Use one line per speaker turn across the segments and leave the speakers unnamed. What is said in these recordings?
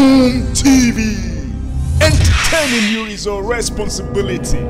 Boom TV. Entertaining you is our responsibility.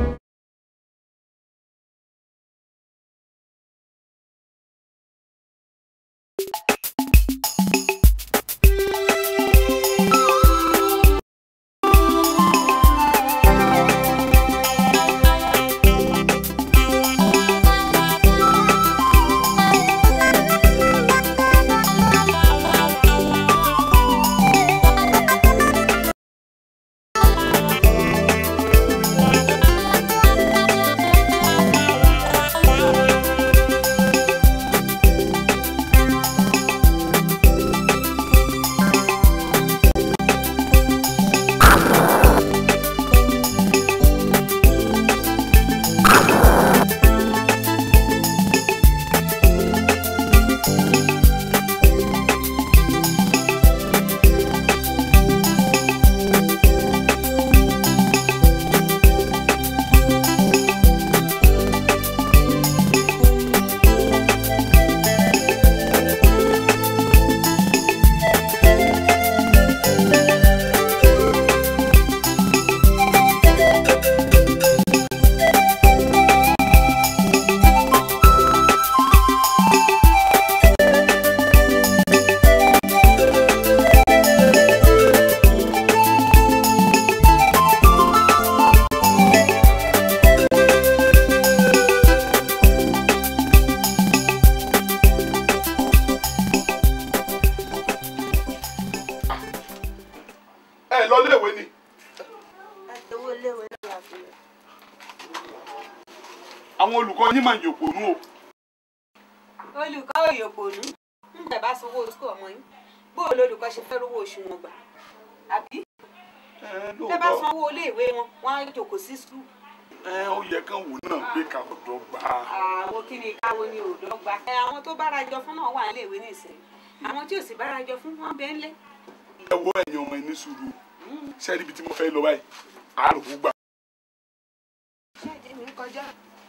ẹ lọ léèwé ni.
owó léwé náà la fi lọ.
àwọn olùkọ́ yín máa ń yòpò nú o.
olùkọ́ òyòpònú ń tẹ̀ bá sanwó oṣù ọmọ yín bóò lolùkọ́ ṣe fẹ́ rówó oṣù wọn gbà àbí tẹ́ bá sanwó iléèwé wọn wọ́n á jòkó sí skul.
ẹ ó yẹ kán wò náà pé ká ọ̀dọ́ gbà á.
àwọn kí ni káwo ni ò dọ́gba. ẹ àwọn tó bára jọ fún náà wà níléèwé nísìnyí àwọn tí ò sì bára jọ fún wọn bẹ́ẹ̀ ńlẹ̀.
ẹ wo ẹ̀yin ọmọ ẹni sùúrù sẹ́ẹ̀rì ibi tí mo fẹ́ lọ báyìí àárò gbà.
ṣé ìdí mi ń kọjá.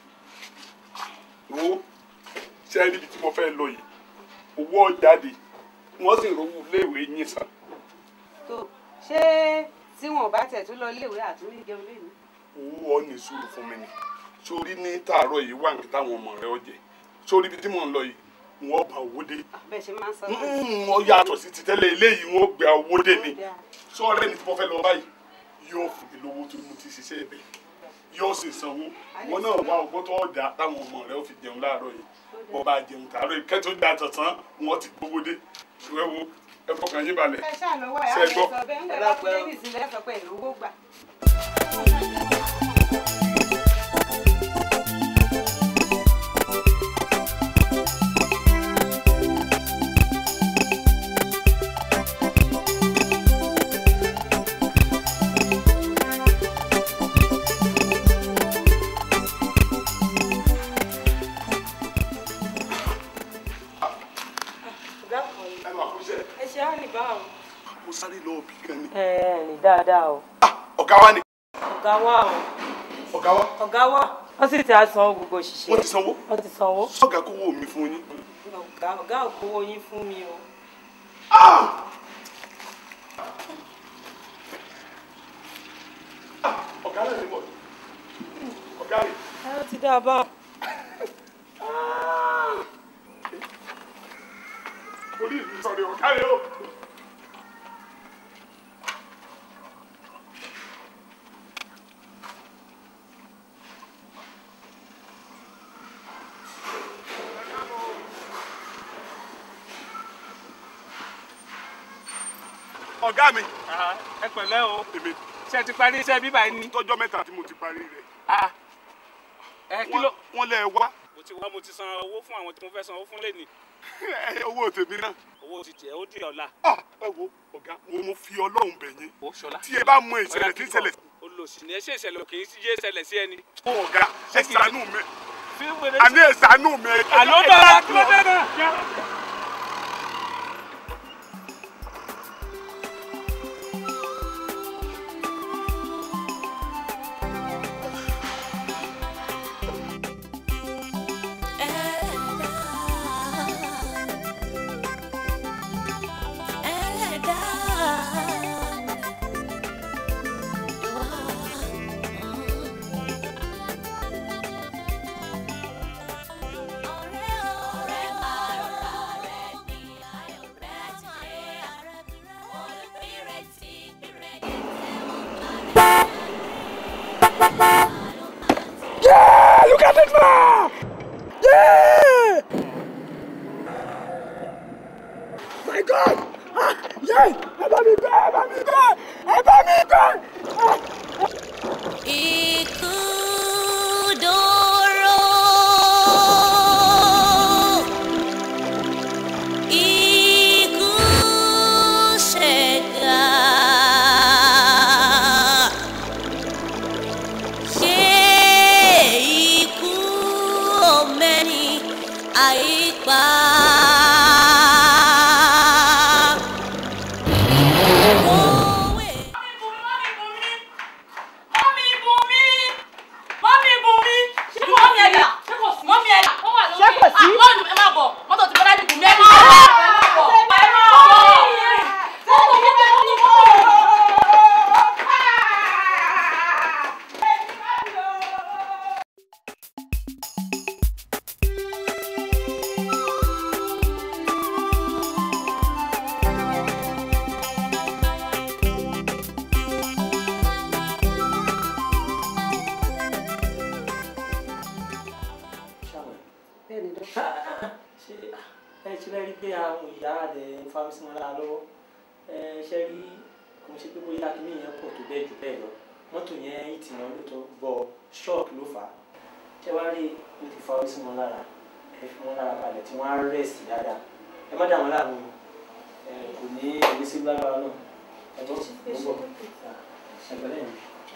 wo sẹ́ẹ̀rì ibi tí mo fẹ́ lọ yìí owó jáde wọ́n sì rówó léèwé yín san.
tó ṣé tí wọn ò bá tẹ̀ tún lọ iléèwé àtúndì jẹun lé mi.
owó ọ ní sùúrù fún mi ni sórí ní tààrọ̀ yìí wà ní táwọn ọmọ rẹ ọjẹ sórí ibi tí mò ń lọ yìí wọ́n bá owó dé.
bẹ́ẹ̀ ṣe máa ń sọ náà.
wọ́n yàtọ̀ sí ti tẹ́lẹ̀ eléyìí wọ́n gba owó dé ni sọ́ọ̀rẹ́ mi tí mo fẹ́ lọ báyìí yóò fún mi lówó tó mo ti ṣiṣẹ́ ẹ̀bẹ̀ yóò sì sanwó wọn náà wá ọgbọ́n tó ọ̀dà táwọn ọmọ rẹ ó fi jẹun láàárọ̀ yìí wọ́n bá jẹun tààrọ̀ yìí kẹ́tọ́ da tọ̀tán wọ́n ti gbówó dé ìwé wo ẹ fọkàn yín balẹ̀
ẹ ṣáà lọ́wọ́ ẹ̀
Ṣé
á
ẹ gbọ́?
lè sọ bẹ́ẹ̀ ń bẹ̀rẹ̀ bá kúlẹ̀ ní ìsinmi ẹ̀ sọ pé ìlú owó gbà.
ẹ máa kú iṣẹ́
ẹ ṣe á rìn báwọn.
mo sáré lọ òbí kan ni.
ẹ ẹ rìn dáadáa o.
ọ̀gá wa ni
ọ̀gá wa o.
ọ̀gá wa
ọ̀gá wa. wọ́n sì ti san gbogbo òṣìṣẹ́.
wọ́n ti sanwó
wọ́n ti sanwó.
sọ́gà kówó mi fún yín.
ọ̀gá ọ̀gá ò kówó yín fún mi o.
ọ̀gá rẹ̀ ni mo ọ̀gá rẹ̀.
ẹ ó ti dá a bá.
orí mi sọ̀rọ̀ ọ̀gá rẹ̀ o. ọ̀gá mi
ẹ pẹ̀lẹ́ o
èmi
ṣe ti parí iṣẹ́ bíbá yìí ni.
tọ́jọ́ mẹ́ta tí mo ti parí rẹ̀
Ah, ẹ kí ló.
wọ́n lẹ̀ wá
mo ti wá mo ti san owó fún àwọn tí mo fẹ́ san owó fún lẹ́nìí
owó tèmi náà.
owó ti tiẹ̀ ó di ọ̀la.
Ah, ẹ wo ọ̀gá mo mo fi ọlọ́run bẹ̀ yín
ó ṣọlá.
tí ẹ bá mọ ìṣẹ̀lẹ̀ tí ń ṣẹlẹ̀
olùsìn ní ẹṣẹ ìṣẹ̀lẹ̀ kì í sí yé ṣẹlẹ̀ sí ẹni.
fún ọ̀gá ẹ ṣàánú mi
fi wèrè
àní ẹ ṣàánú mi.
àló dára kí ló dé náà.
ẹlẹ́dàá pa. Òwe.
mọ́mí Bùnmi mọ́mí Bùnmi ṣé mọ́mí ẹ̀dá mọ́mí ẹ̀dá ó wà lókè
Ṣé kò sí?
mọ́mí ẹ má bọ̀ mọ́tò ti bọ́lá dìbò mẹ́rin ẹ má bọ̀ ẹ má
bẹ́ẹ̀ ni dọ́kítà.
ṣe ẹ ṣe bẹ́ẹ̀ rí pé àwọn ìyá rẹ̀ ń fa mi sí wọn lára lọ́wọ́ ẹ ṣe rí kò ń ṣe pé bóyá kíní yẹn pọ̀ tó bẹ́ẹ̀ jù bẹ́ẹ̀ lọ mọ́tò yẹn yìí tì wọ́n lóòótọ́ bọ̀ ṣọ́ọ̀kì ló fà á ṣé wàá rí mo ti fa orí sí wọn lára ẹ fi wọn lára balẹ̀ tí wọ́n á rẹ̀sì dáadáa ẹ má dà wọn láàmú ẹ kò ní ẹ̀mí sí lágbára náà ẹ bọ́ mo bọ̀ ẹgbẹ́ lẹ́yìn.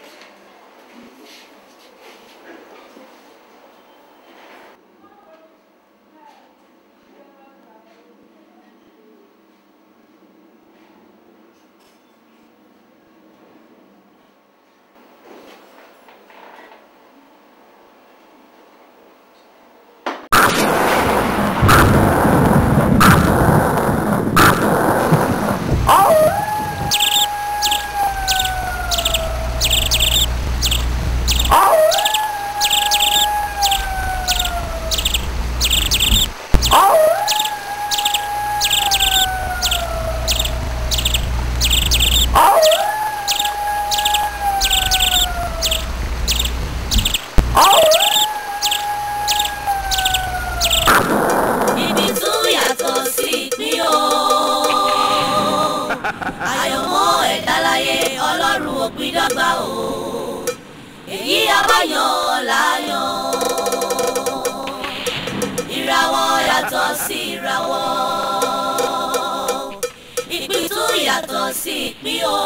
ibi tó yàtọ̀ sí ìpín o. àyànmọ́ ẹ̀dá láyé ọlọ́run ò pín dọ́gba o. èyí abáyàn láyàn. ìràwọ̀ yàtọ̀ sí ìràwọ̀. ìpín tó yàtọ̀ sí ìpín o.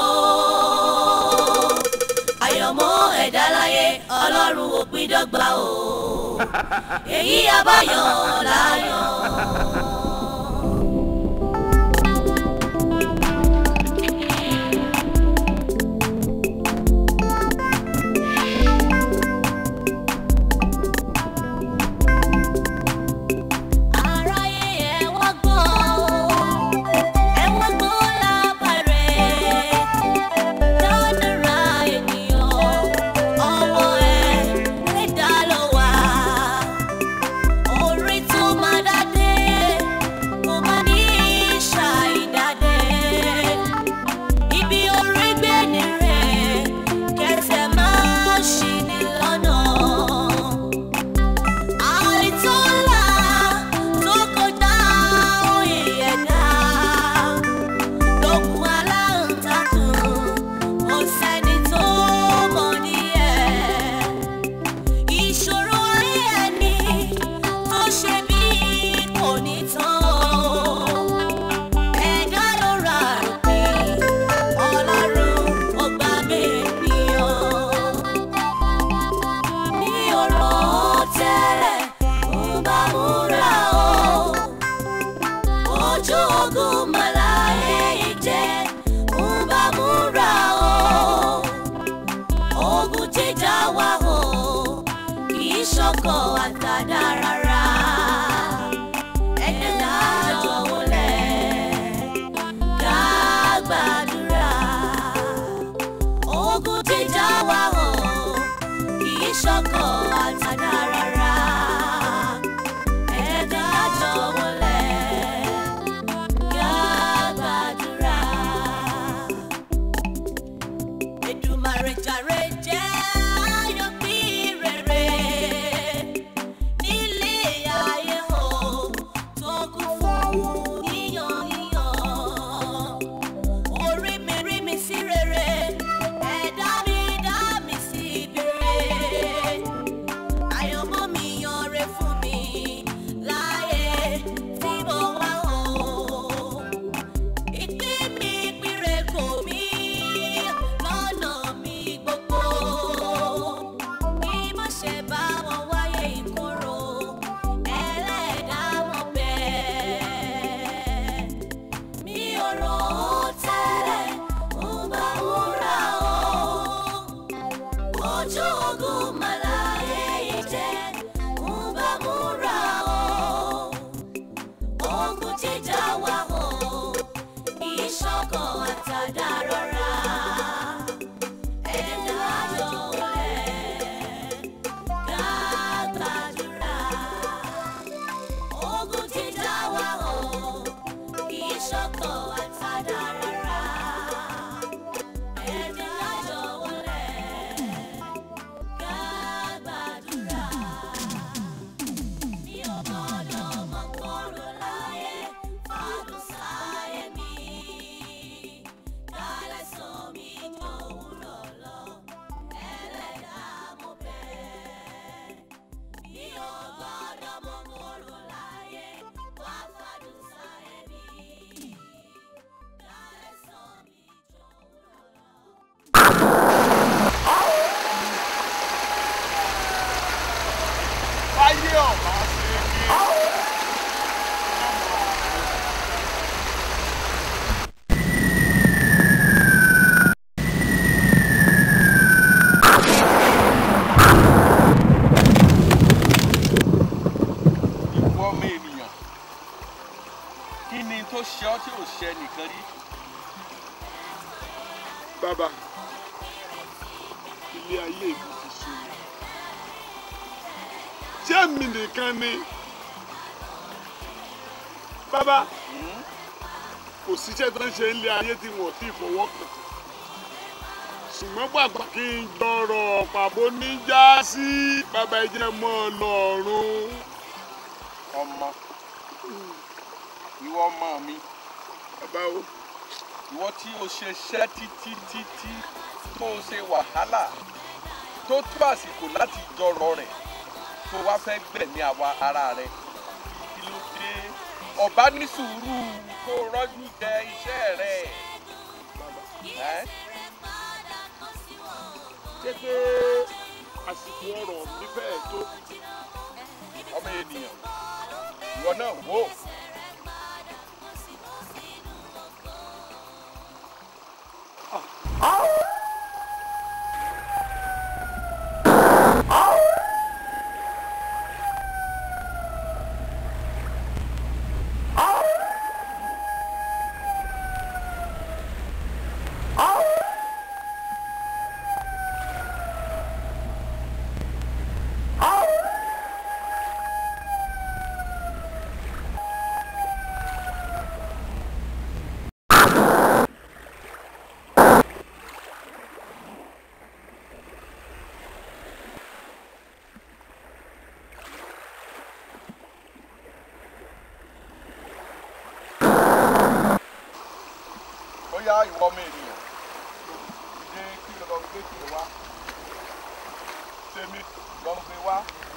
àyànmọ́ ẹ̀dá láyé ọlọ́run ò pín dọ́gba o. èyí abáyàn láyàn. Aráyé ẹ wá gbọ́, ẹ wá gbọ́ lábàárẹ̀. Dáadára ènìyàn, ọwọ́ ẹ lè dá lọ wá. Orí tó máa jíjà wà o kì í ṣọkọ̀ àtàdá rọra ẹ̀dá àjọlẹ̀ ká gbàdúrà ogun jíjà wà o kì í ṣọkọ̀ àtàdá rọra ẹ̀dá àjọlẹ̀ ká gbàdúrà. Mi ò gbọ́dọ̀ mọ kóró láyé fọdún sáyé mi. Kálẹ̀ sọ mi jòwúrọ̀ lọ, ẹlẹ́dàá mo bẹ̀. Mi ò gbọ́dọ̀ mọ kóró láyé wá fọdún sáyé mi. Kálẹ̀ sọ mi jòwúrọ̀ lọ.
báyé ọ̀bá ṣe kí.
ìwọ ọmọ ènìyàn kí ni tó ṣe ọ́ tí ò ṣe nìkan rí
bàbá ilé ayé mi ti ṣe é ṣé èmi nìkan ni bàbá kò síṣẹ́ tó ń ṣe ilé ayé tí wọ́n ti fọwọ́ kàn ṣùgbọ́n gbàgbà kí n jọrọ̀ pàbó níjà sí bàbá ìjẹ́ mọ́ ọ lọ́rùn.
ọmọ ìwọ ọmọ mi
bàbá o
ìwọ tí o ṣe ṣẹ́ títí títí tó o ṣe wàhálà tó tó àsìkò láti jọrọ rẹ̀ tó wá fẹ́ gbẹ̀mí àwa ara rẹ̀ kí ló dé ọba ní sùúrù kó rọ́jú jẹ iṣẹ́ rẹ̀ ẹ́
ṣé pé àsìkò ọ̀rọ̀ mi fẹ́ẹ̀ tó
ọmọ ènìyàn ìwọ náà wò ó. bóyá ìwọ ọmọ ènìyàn dé kí ló lọ gbé kí ló wá tèmi lọ gbé wá.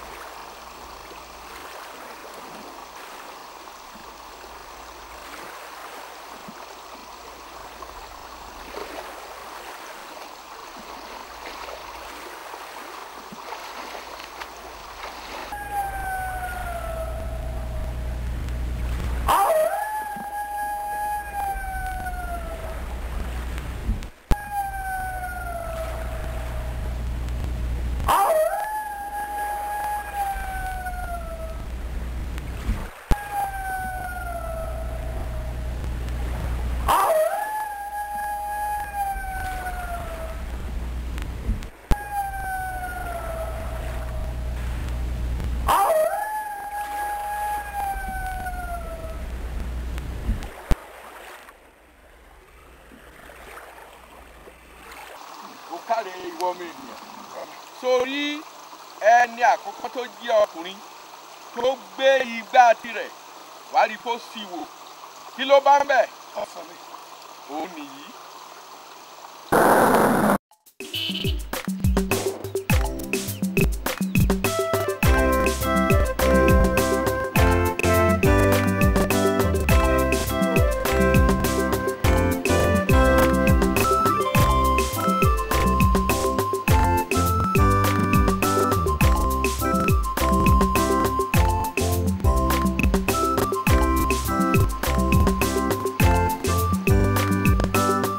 ó káre ìwọ ọmọ ènìyàn sórí ẹni àkọ́kọ́ tó jẹ́ ọkùnrin tó gbé igbá tirẹ̀ wàá rí kó sì wò kí ló bá ń bẹ̀ òun nìyí.
Ká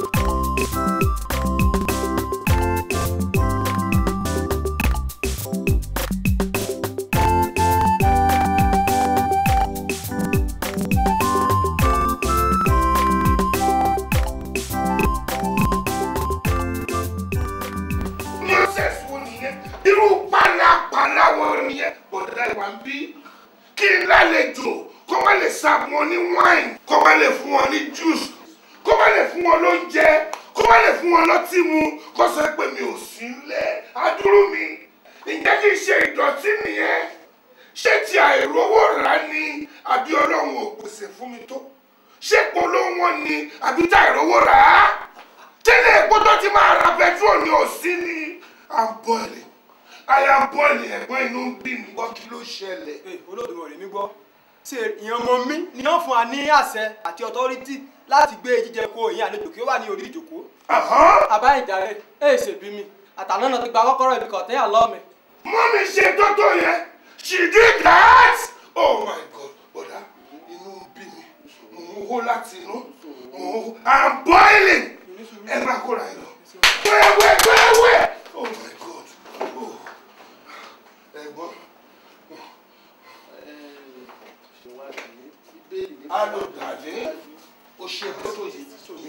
serve wọn ní wine kó má lè fún wọn ní juice kó má lè fún wọn lóúnjẹ kó má lè fún wọn lọ́tí mu kó sọ pé mi ò sí nílẹ̀ adúrú mi ǹjẹ́ kí n ṣe ìdọ̀tí nìyẹn ṣé ti àìrówó rà ni àbí ọlọ́run ò pèsè fún mi tó ṣé polówó wọn ni àbí tá àìrówó rà á tẹ́lẹ̀ epo tó ti máa ra petrol ni ò sí ni i'm boiling i am boiling ẹ̀gbọ́n inú ń bí mi gbọ́ kí ló ṣẹlẹ̀.
olódùmọ̀ rẹ̀ mi gbọ́ ṣe ìyẹn ọmọ mi ni wọ́n fún wa ní àṣẹ àti ọ̀tọ́rítì láti gbé jíjẹ kó ìyẹn àlejò kí ó wà ní orí ìjòkó. àbá ìjà rẹ̀ ẹ̀ ṣèbí mi àtàná náà ti gba kọ́kọ́rọ́ ibi kọ̀ọ̀tẹ́ àlọ́ mi.
mọ́mí ṣe tó tó yẹn she did that oh my god bọ̀dá inú ń bí mi mò ń hó láti inú mò ń hó i'm boiling ẹ máa kóra ẹ lọ wẹ́wẹ́ wẹ́wẹ́ oh my god oh ẹ̀gbọ́n alòdàdé o ṣe tó tó yìí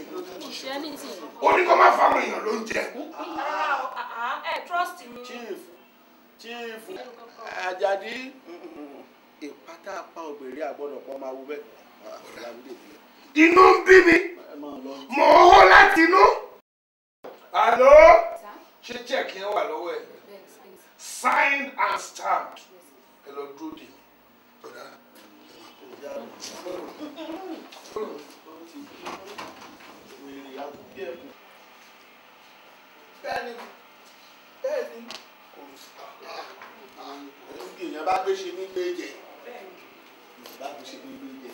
ó ní kó má fáwọn èèyàn lóúnjẹ.
ẹ trust me.
chief chief ajadi ìpátá apá obìnrin àgbọ̀dọ̀ pọ̀ máa wú bẹ́ẹ̀.
inú ń bí mi mò ń hó láti inú. alo ṣé check yẹn wà lọ́wọ́ ẹ̀ signed and stamped ẹ lọ dúró dè mí. Bọ̀dá,
bẹ́ẹ̀ni bẹ́ẹ̀ni kò sí èèyàn bá gbé ṣe ní gbé jẹ èèyàn bá gbé ṣe ní gbé jẹ.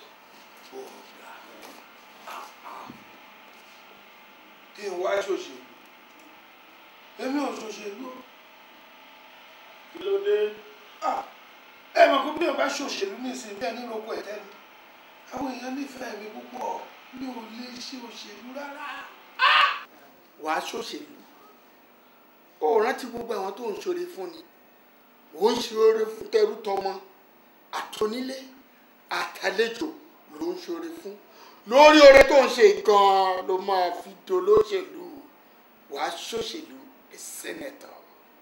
kí n wá ṣòṣèlú èmi ò ṣòṣèlú
kí ló dé.
ẹ mọ̀ pé bí o bá ṣòṣèlú nísìnyí bí ẹni roko ẹ̀tẹ́ ni àwọn èèyàn nífẹ̀ẹ́ mi púpọ̀ mi ò lè ṣe òṣèlú rárá.
wàá ṣòṣèlú ó rántí gbogbo àwọn tó ń ṣoore fún ni ó ń ṣoore fún tẹrú tọmọ àtọnílé àtàlejò ló ń ṣoore fún lórí oore tó ń ṣe gan-an ló máa fi dolóṣèlú wàá ṣòṣèlú a senator.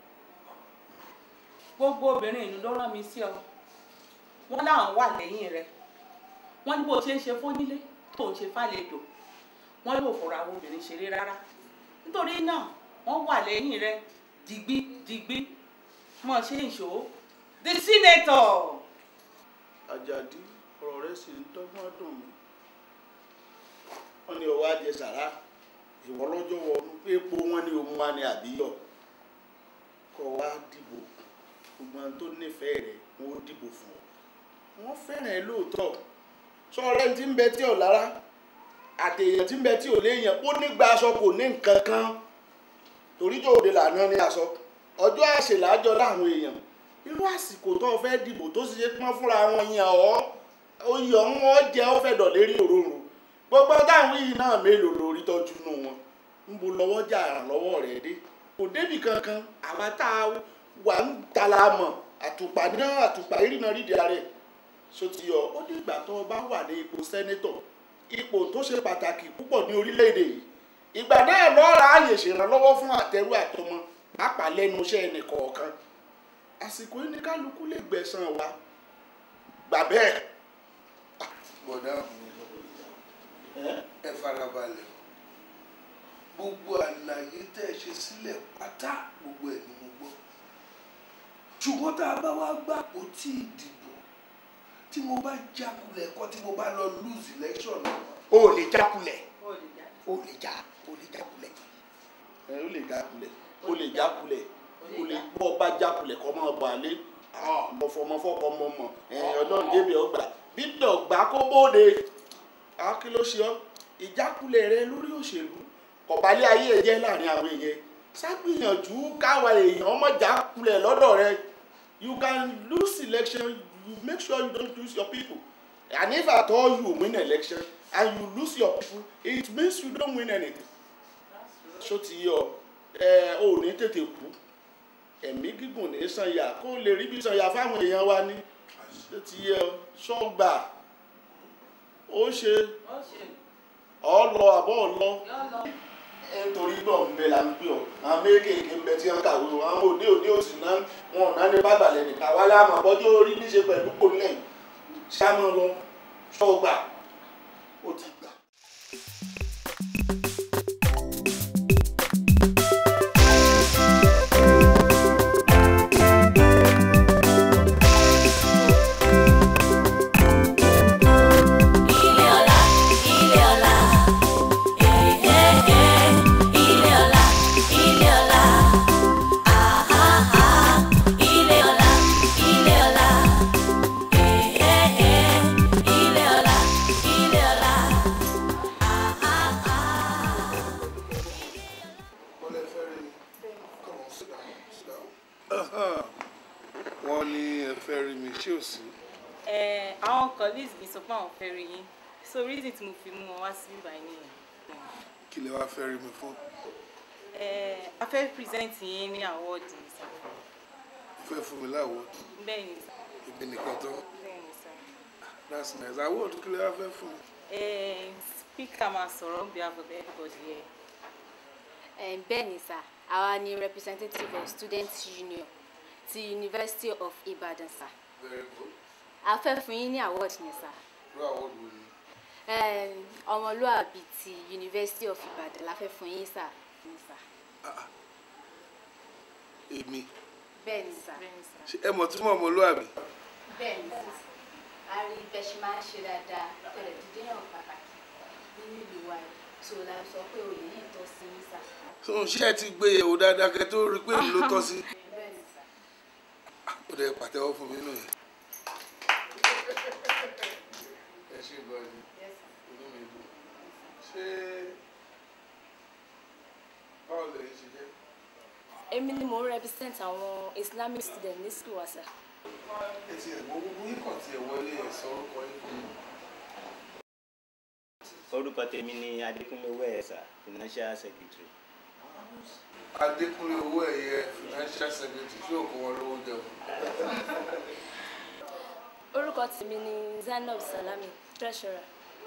gbogbo obìnrin ìlú ló rán mi sí ọ wọn láwọn wà lẹ́yìn rẹ wọn ní bó ṣe ń ṣe fónílé tó ń ṣe fàlejò wọn yóò fọ̀rọ̀ àwọn obìnrin ṣeré rárá nítorí náà wọn wà lẹ́yìn rẹ digbí digbí mọ ṣe ń ṣó the senator.
Àjàdí ọ̀rọ̀ rẹ sì ń dọ́gbọ́n dùn mí wọ́n ní ọwọ́ ajẹ sàrà ìwọ lọ́jọ́ wọnú pé epo wọn ní òun wá ní àbíyọ̀ kọ́ wá dìbò gbogbo àwọn tó nífẹ̀ẹ́ rẹ̀ wọ́n ó dìbò fún ọ wọ́n fẹ́ràn ẹ lóòótọ́ sọ̀rọ̀ tí ń bẹ tí ò lára àtẹ̀yàn tí ń bẹ tí ò léèyàn ó nígbà aṣọ kò ní nǹkan kan torí tó òde lànà ní aṣọ ọjọ́ àṣèlájọ láwọn èèyàn irú àsìkò tó fẹ́ dìbò tó sì ṣe pọ́n fúnra wọn yàn ọ́ oyè ọ̀hún ọ́ jẹ́ ọ́ fẹ́ dọ̀ lérí òróró gbogbo táwọn yìí náà mélòó lórí tọ́jú nù wọn ń bo lọ́wọ́ jà lọ́wọ́ rẹ̀ dé kò débì kankan àwa tá a wà ń tala mọ̀ àtùpà náà àtùpà ìrìnà rídìí ààrẹ sotiyo ó ní ìgbà tó o bá wà ní ipò sẹ́nẹ́tọ̀ ipò tó ṣe pàtàkì púpọ̀ ní orílẹ̀-èdè yìí ìgbà náà lọ́ọ́ ráàyè ṣèrànlọ́wọ́ fún àtẹrú àtọmọ pàápàá lẹ́nu iṣẹ́ ẹnì kọ̀ọ̀kan àsìkò yìí ní kálukú lè gbẹ̀san wa gbà bẹ́ẹ̀.
bọ̀dá ẹ farabalẹ̀ gbogbo àlàyé tẹ́ ẹ ṣe sílẹ̀ pátá gbogbo ẹ̀ ni mo gbọ́ ṣùgbọ́n tá a bá wá gbàpò tí ìdìbò tí mo bá jákulẹ̀ kọ́ tí mo bá lọ lose election
o ò lè jákulẹ̀ o ò lè já o ò lè jákulẹ̀ ẹ o lè jákulẹ̀ o lè jákulẹ̀ o lè bọ́ ọba jákulẹ̀ kọ́ mọ́ ọba alẹ́ mọ̀fọ́mọ́fọ́ mọ̀ mọ̀ ọlọ́run débi ọgbà bíbí ọgbà kó bóde kí ló ṣe ọ́ ìjákulẹ̀ rẹ lórí òṣèlú kọ̀bálẹ̀ ayé ẹ̀ jẹ́ láàrin àwọn èèyàn ṣàgbìyànjú káwa èèyàn ọmọ jákulẹ̀ lọ́dọ̀ rẹ you can lose election you make sure you don't lose your people and if at all you win election and you lose your people it means you don't win anything ṣó ti yọ ẹ ò ní tètè kú ẹ̀mí gígùn ní sànyà kó lè rí bí sànyà fáwọn èèyàn wa ní ṣó ti yẹ ṣọ́gbà ó ṣe ọ lọ àbọ̀ lọ nítorí náà ń bẹ la ń pè ọ àwọn méjèèjì ń bẹ tí wọn kàwé wọn àwọn òde òde òsì náà wọn ò náà ní bàbàlẹ̀ nìkan wálé àmọ́ ọjọ́ orí níṣe pẹ̀lú kò lẹ́yìn ṣáná lọ ṣọ́gbà ó ti gbà.
Ilé ọlá, ilé ọlá, èhéhé. Ilé ọlá, ilé ọlá, àháhá. Ilé ọlá, ilé ọlá, èhéhé. Ilé ọlá, ilé ọlá, àháhá.
wọ́n ní ẹ fẹ́ rí mi ṣé ò sí.
ẹ àwọn colleagues mi sọ pé àwọn fẹ́ rí yín so reason tí mo fi mú wọn wá sí ibà yín nìyẹn.
kí lẹ wá fẹ́ rí mi fún.
ẹ a fẹ́ present yín ní award ní sá.
fẹ́ fún mi láwọ̀
bẹ́ẹ̀ ni sá.
ìbí nìkan tán
bẹ́ẹ̀ ni sá.
that's nice award kí lẹ wá fẹ́ fún mi.
ẹ speaker máa sọ̀rọ̀ on behalf of everybody here.
Um, bẹ́ẹ̀ ni sà àwa ni representative of students union ti university of ibadan sà
very good.
a fẹ́ fún yín ní award yẹn sà
irú award wo ni.
um, ọmọlúàbí ti university of ibadan la fẹ́ fún yín sà ní sà
èmi
bẹ́ẹ̀ ni sà
ṣé ẹ mọ̀ tí mo ọmọlúwàbí.
bẹ́ẹ̀ ni sà a rí bẹ́ẹ̀ ṣe máa ń ṣe dáadáa tẹ̀lé dídé hàn pàtàkì nínú ìlú wa yìí so la sọ pé oyè yìí tọ́ sí yín sà
so ṣé ẹ ti gbé yẹ̀wò dáadáa kẹ́ tó rí i pé èmi ló tọ́ sí.
bẹ́ẹ̀ ni sà.
ó dẹ̀ pàtẹ́wọ́ fún mi nù yẹn. ẹ ṣe gbọ́ ẹni inú mi dùn. ṣé báwo lè ṣe jẹ́.
èmi ni mo ń represent àwọn islamic students ní school wa sà.
ẹ ti ẹ̀ wọ́n gbogbo yín kàn ti ẹ̀ wọlé ẹ̀ sọ orúkọ yín fún mi.
orúkọ tèmi ni adékúnlé owó ẹ̀sà financial secretary.
adékúnlé owó ẹ̀yẹ financial secretary tí òkú wọn lówó jẹun.
orúkọ tèmi ni zainab salami treasurer.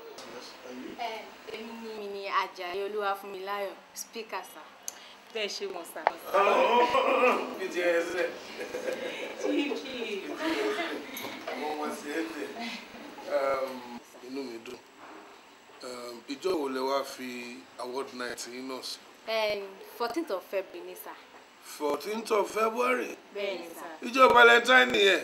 èmi ni mi ni ajayi olúwafúnmiláyọ̀ speaker sà.
bẹ́ẹ̀ ṣe wọ̀n sà.
bí ti ẹ sílẹ̀. àwọn ọmọ sí ẹ tẹ̀. inú mi dùn Um, ìjọ wo lẹ wá fi award night yín náà sí.
fourteenth of february ni sà.
fourteenth of february
bẹ́ẹ̀ ni sà.
ìjọ valentine nìyẹn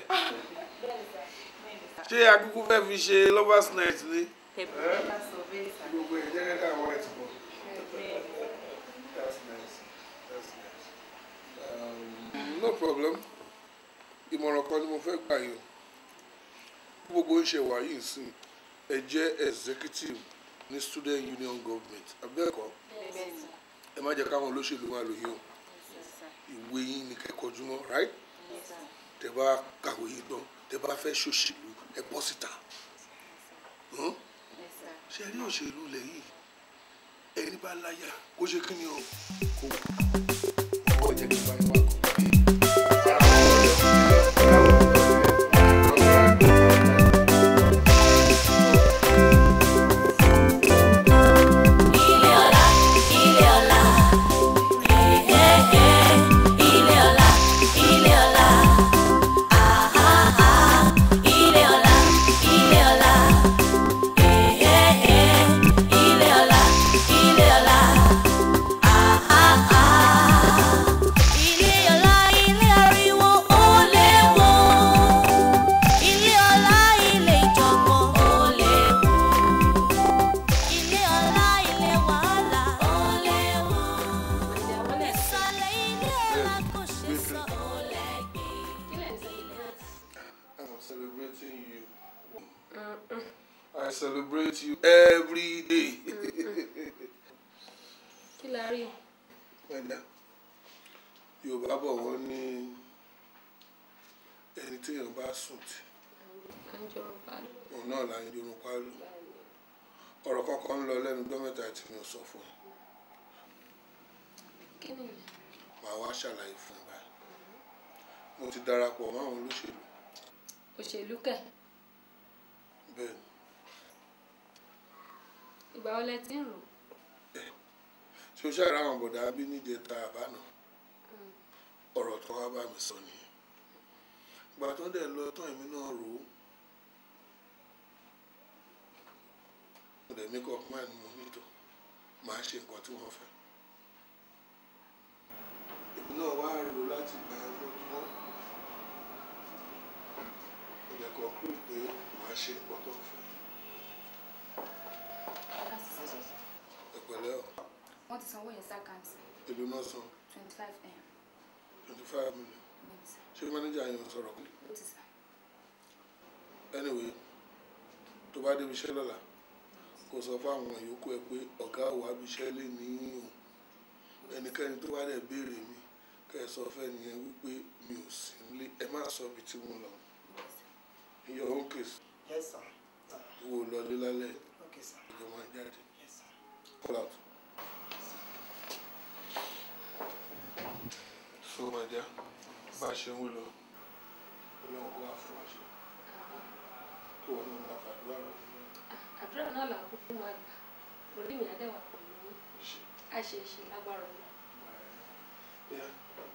ṣé akúkú fẹ́ fi ṣe lovers night ni. gbogbo ẹ̀ jẹ́ kẹ́kẹ́ àwọn ẹ̀ ti bọ̀. That's nice. That's nice. Um, no problem ìmọ̀ràn kan ni mo fẹ́ gbà yín o gbogbo ń ṣe wà yìí sí ẹ jẹ́ executive ní student union government abẹ́ẹ̀kọ́ ẹ má jẹ́ káwọn olóṣèlú máa lò yín o ìwé yín ni kẹ́kọ̀ọ́ jùmọ̀ right tẹ bá kàwé yín tán tẹ bá fẹ́ ṣòṣèlú ẹ bọ́ síta Hàn? ṣe rí òṣèlú lẹ̀ yìí ẹni bá láyà kó ṣe kí ni o kó wọ́n jẹ́ kí n bá yín wá kó.
Ilé ọlá, ilé ọlá, èhéhé. Ilé ọlá, ilé ọlá, àháhá. Ilé ọlá, ilé ọlá, èhéhé. Ilé ọlá, ilé ọlá, àháhá. Ilé ọlá, ilé ariwo, ó léwu. Ilé ọlá, ilé ìjọ̀gbọ̀n, ó léwu. Ilé ọlá, ilé wàhálà, ó léwu. Ìsàlẹ̀ ilé ọlá kò ṣe sọ, ó lẹ́gbẹ̀ẹ́.
I'm celebrating you. I celebrate you every day.
kí la rí.
Ẹ̀dá Yorùbá bọ̀ wọ́n ní ẹni téèyàn bá sùn tì òun náà là ń jorun pálọ̀. Ọ̀rọ̀ kankan ń lọ lẹ́nu gbọ́mẹ́ta tí mi ò sọ fún ẹ.
kí ni
Màá wá ṣàlàyé fún ẹ báyìí. Mo ti darapọ̀ mọ́ àwọn olóṣèlú.
òṣèlú kẹ̀
Bẹ́ẹ̀ ni.
ìgbà wo lẹ ti ń rò.
ṣé o ṣàrà àwọn bọ̀dà bí níjẹta àbánà ọ̀rọ̀ tó wá bá mi sọ nìyẹn ìgbà tó dẹ̀ lọ tán èmi náà rò ó dẹ̀ make up mind mo nílò máa ṣe nǹkan tí wọ́n fẹ́ èmi náà wá rò láti gba ẹ lójúmọ́ mo lè conclude pé màá ṣe nǹkan tó ń fẹ́ ẹ pẹ̀lẹ́ o
wọ́n ti sanwó yẹn sí àkáǹtì
èlò náà san
twenty five m
twenty five million ṣé manager yẹn sọ̀rọ̀ pé
ó ti sàn.
anyway tó bá débi iṣẹ́ lọ́la kò sọ fáwọn yòókù ẹ pé ọ̀gá òwà abiṣẹ́ lè ní òun ẹnikẹ́ni tó bá dẹ̀ béèrè mi kẹ́ ẹ sọ fẹ́ nìyẹn wípé mi ò sí nílé ẹ má sọ ibi tí mo lọ in your own case
Yes, sir.
wo lọlé lálẹ́
Okay, sir.
ìjọ máa jáde
Yes, sir.
call out. so my dear bá a ṣe ń wí lọ ọlọ́run kó wá fún wa ṣe kó wọn náà máa fàdúrà rẹ.
àdúrà náà là ń kúkú máa gbà orí mi àdẹ́wà pẹ̀lú yín á ṣe é ṣe lágbára ọ̀la.
Yeah.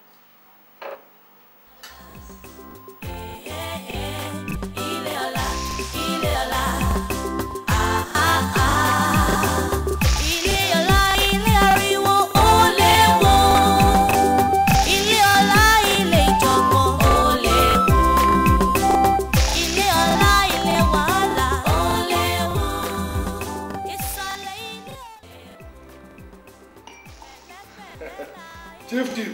Ilé ọlá, ilé ọlá, ah ah ah. Ilé ọlá, ilé ariwo, ó léwu. Ilé ọlá, ilé ìjọ̀gbọ̀n, ó léwu. Ilé ọlá, ilé wàhálà, ó léwu. Ìsàlẹ̀ ilé.
chief chief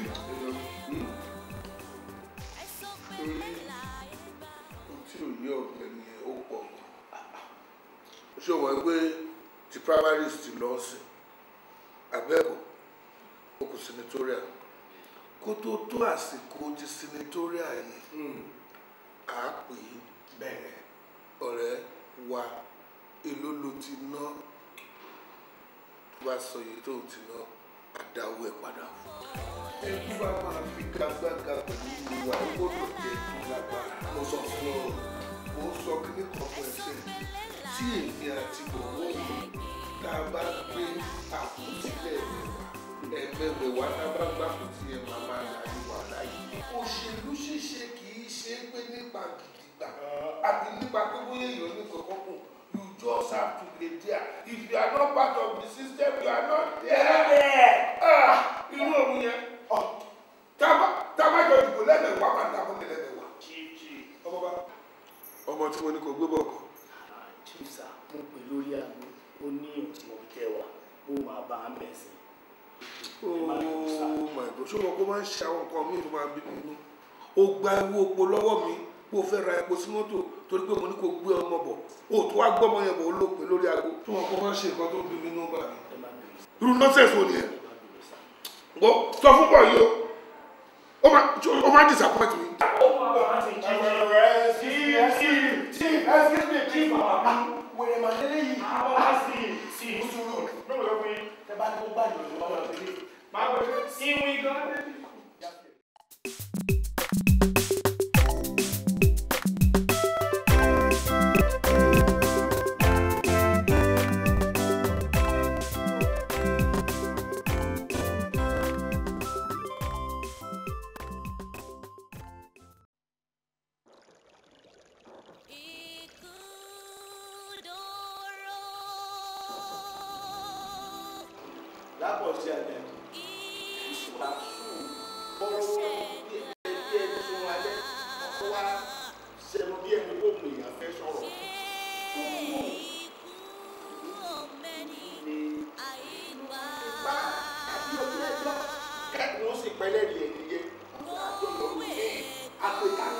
tí ò yé ọ̀gbẹ́ni yẹn ó pọ̀ ṣé o mọ̀ pé ti primaries ti lọ sí abẹ́ẹ̀kọ́ ó kù senatorial kó tó tó àsìkò ti senatorial yìí à á pè é bẹ̀rẹ̀ ọ̀rẹ́ wa èló ló ti ná tó bá sọ iye tó ti ná àdáwó ẹ̀ padà fún ẹbí bá máa fi gagbága pẹ̀lú ìwà ìgbọ́dọ̀ jẹ́ tó lágbára mo sọ fún ọ mo sọ kíní kan fún ẹsẹ̀ tí èmi àti bọ̀wọ́ mi tá a bá gbé àkútílẹ̀ ẹ̀mẹ̀wẹ̀ wá tá a bá gbà kó tí ẹ̀ máa máa là ní wàhálà yìí. òṣèlú ṣíṣe kì í ṣe é pé nípa gidigba àbí nípa pé bóyá èèyàn ní kankan kù you just have to be there if you are not part of the system you are not there. Ah, irú òun yẹn tábàjọ ìdìbò lẹ́mẹ̀wá máa dàbọ̀ ní lẹ́mẹ̀wá. ọmọ bá ọmọ tí mo ní kò gbé bọ̀ kọ́.
chief sir mo pè lórí àgbo ó ní òtí mo fi tẹ́ wa ó máa bá a bẹ̀ sí.
oh my god ṣé wọn kó máa ń ṣe àwọn nǹkan míì tó máa bí mi nínú. ó gba ewu epo lọ́wọ́ mi kó o fẹ́ ra epo sí mọ́tò torí pé mo ní kó gbé ọmọ bọ̀ o tó wá gbọ́mọ yẹn bọ̀ ó lò pé lórí aago. tí wọn kó máa ń ṣe nǹkan tó ń bí mi nínú bá mi. irú nọ́ọ̀sẹ̀sì wo nìyẹn. gbọ́ sọ fún bọ̀ yìí o ó máa ó máa disappoint mi.
wèrè màlẹ́lẹ́ yìí àwọn wá sí sí ìṣòro lóòrò lọ́wọ́ yìí tẹ bá ní kó gbà yìí lọ́wọ́ lọ́wọ́ délé. máa wọ ìwé gan. lápò sí àgbẹ̀ ìṣúra sùn bọ́rọ̀ bí ẹni ẹni sún alẹ́ ọkọ wa sẹ́nu bí ẹni kó mú èèyàn fẹ́ sọ̀rọ̀ tó mú ní ipa àti ojú ẹjọ́ kẹ́kọ̀ọ́ sì pẹ́lẹ́ rí ẹni yẹ àjọ lọ ní apẹ̀tánú.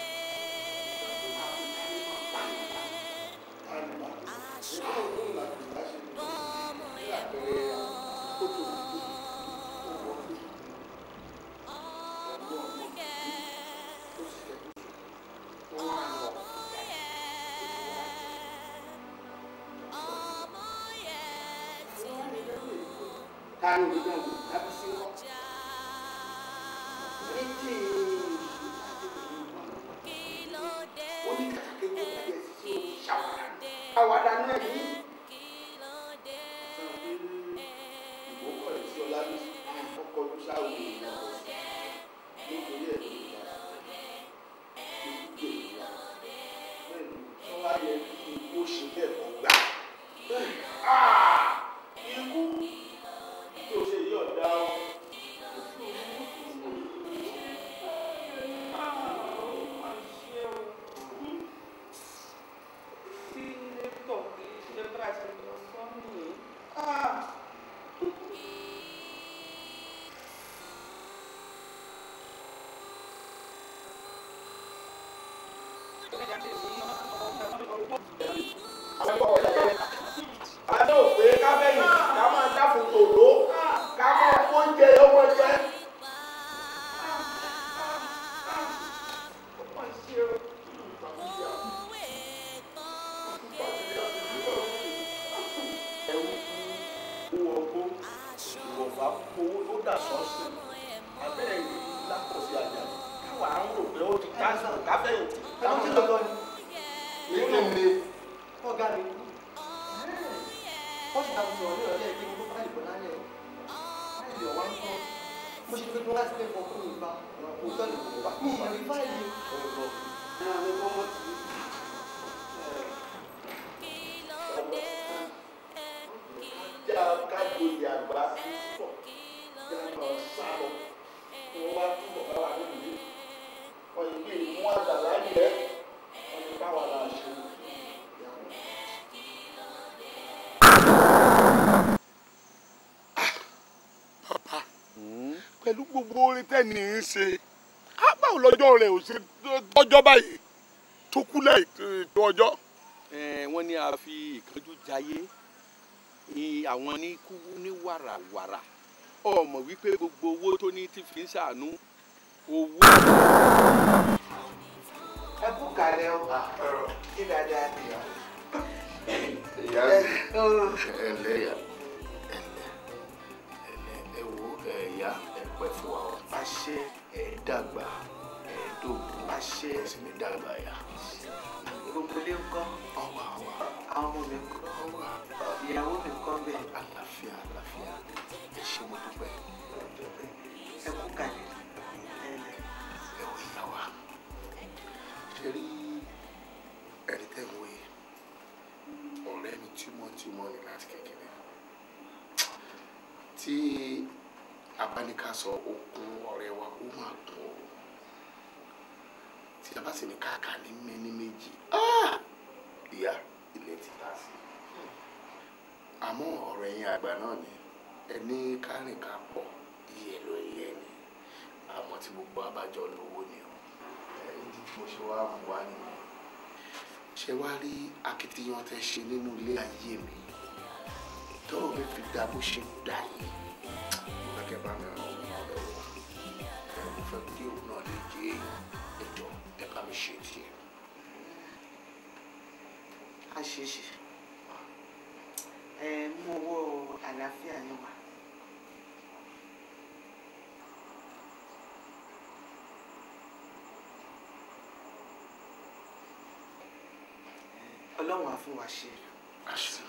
Táyọ̀ ló dẹ̀ wò lábí sí wọn. Méjì ó ní kàkàkẹ́ kó bàjẹ́ sí òun ṣàwádà. Àwàdà náà ní. Ìwọ́pọ̀ rẹ̀ sí ọlá ní ọkọ̀ ló ṣáwó ìyá nítorí ẹ̀ ló yára. Ìdíje ìyá. Bẹ́ẹ̀ni, wọ́n wá yẹ kí ó ṣe bẹ́ẹ̀ kọ́ gbà. Bẹ́ẹ̀ni.
ṣe lọ sọ́nù.
àná òpè kábẹ́yìn ká máa dáfun tòló ká máa fóúnjẹ ọmọ jẹ. owó ọgbó ìwọ̀fà owó tó dà sọ́ọ̀sì abẹ́rẹ́ yìí lápòsí àjà káwa ń rò pé ó ti káṣí kábẹ́yìn.
ẹnu tí lọ́tọ́ ni.
èyí ni
ọ̀gá mi wọ́n sì ta gbogbo ọ̀rẹ́ ọ̀rẹ́ kí n kó fáìlì bọ̀ lálẹ́ fáìlì ọ̀wá ń kọ́ mo ṣe pé kí wọ́n láti fẹ́ fọ́ fún mi bá òótọ́ ni kò bá mi ì rí fáìlì ọ̀rọ̀ náà mi kọ́ mọ́ ti
já kájọyè àgbà pọ̀ já lọ sá lọ wọ́n wá túbọ̀ bá wà nínú ilé wọ́n yìí bí mú àgbàlá yẹ wọ́n yìí bá wà láà ṣe.
pẹ̀lú gbogbo orin tẹ́ni ń ṣe á báwo lọ́jọ́ rẹ̀ ò ṣe tọ́jọ́ báyìí tó kú lẹ́yìn tó ọjọ́.
Eh, wọ́n ní a fi ìkánjú jayé i- àwọn ní kú ní wàràwàrà ọmọ wípé gbogbo owó tó ní ti fi ń ṣàánú owó.
ẹ kú kalẹ̀ o kí dáadáa ni ọ.
ìyá ẹ ǹlẹ́ ìyá ẹ ǹlẹ́ ẹ wo ẹ̀yà ẹ pẹ́ fún wa o.
àṣẹ
ẹ dàgbà ẹ dògbò
àṣẹ
ẹ sì ní dàgbà yá.
gbogbo ilé ń kọ́
ọwọ́ àwa
àwọn ọmọ mi ń kọ́
ọwọ́
ìyàwó mi ń kọ́ bẹ́ẹ̀.
àlàáfíà àlàáfíà ẹ ṣe mo dúpẹ́.
ẹ kú kalẹ̀ ẹ lẹ̀.
ẹ wọ ìyá wa ṣe rí ẹni tẹ́ ń wé ọ̀rẹ́ mi tímọ́tímọ́ ni láti kékeré tí abáníká sọ okun ọ̀rẹ́ wa ó máa kún o tí a bá sì ní káàkà ní méní méjì ah! ìyá ilé ti ta sí àmọ́ ọ̀rọ̀ ẹ̀yin àgbà náà ni ẹni kárìn ká pọ̀ iye ló yẹ ni àmọ́ tí gbogbo abájọ lówó ni o ẹ̀yìn tí mo ṣe wá mú wá nìyẹn ṣe wá rí akitiyan tẹ́ ṣe nínú ilé ayé mi tọ́rọ̀ mi fi dá bó ṣe dá yìí mo fẹ́ kẹ́ bá mi ràn wọ́n lọ́wọ́ ẹ̀ mo fẹ́ kí òun náà lè jẹ́ ètò ẹ̀ bá mi ṣe tiẹ̀.
àṣeṣe ẹ mú owó àlàáfíà yín wá. ọlọ́run á fún wa ṣe
àṣẹ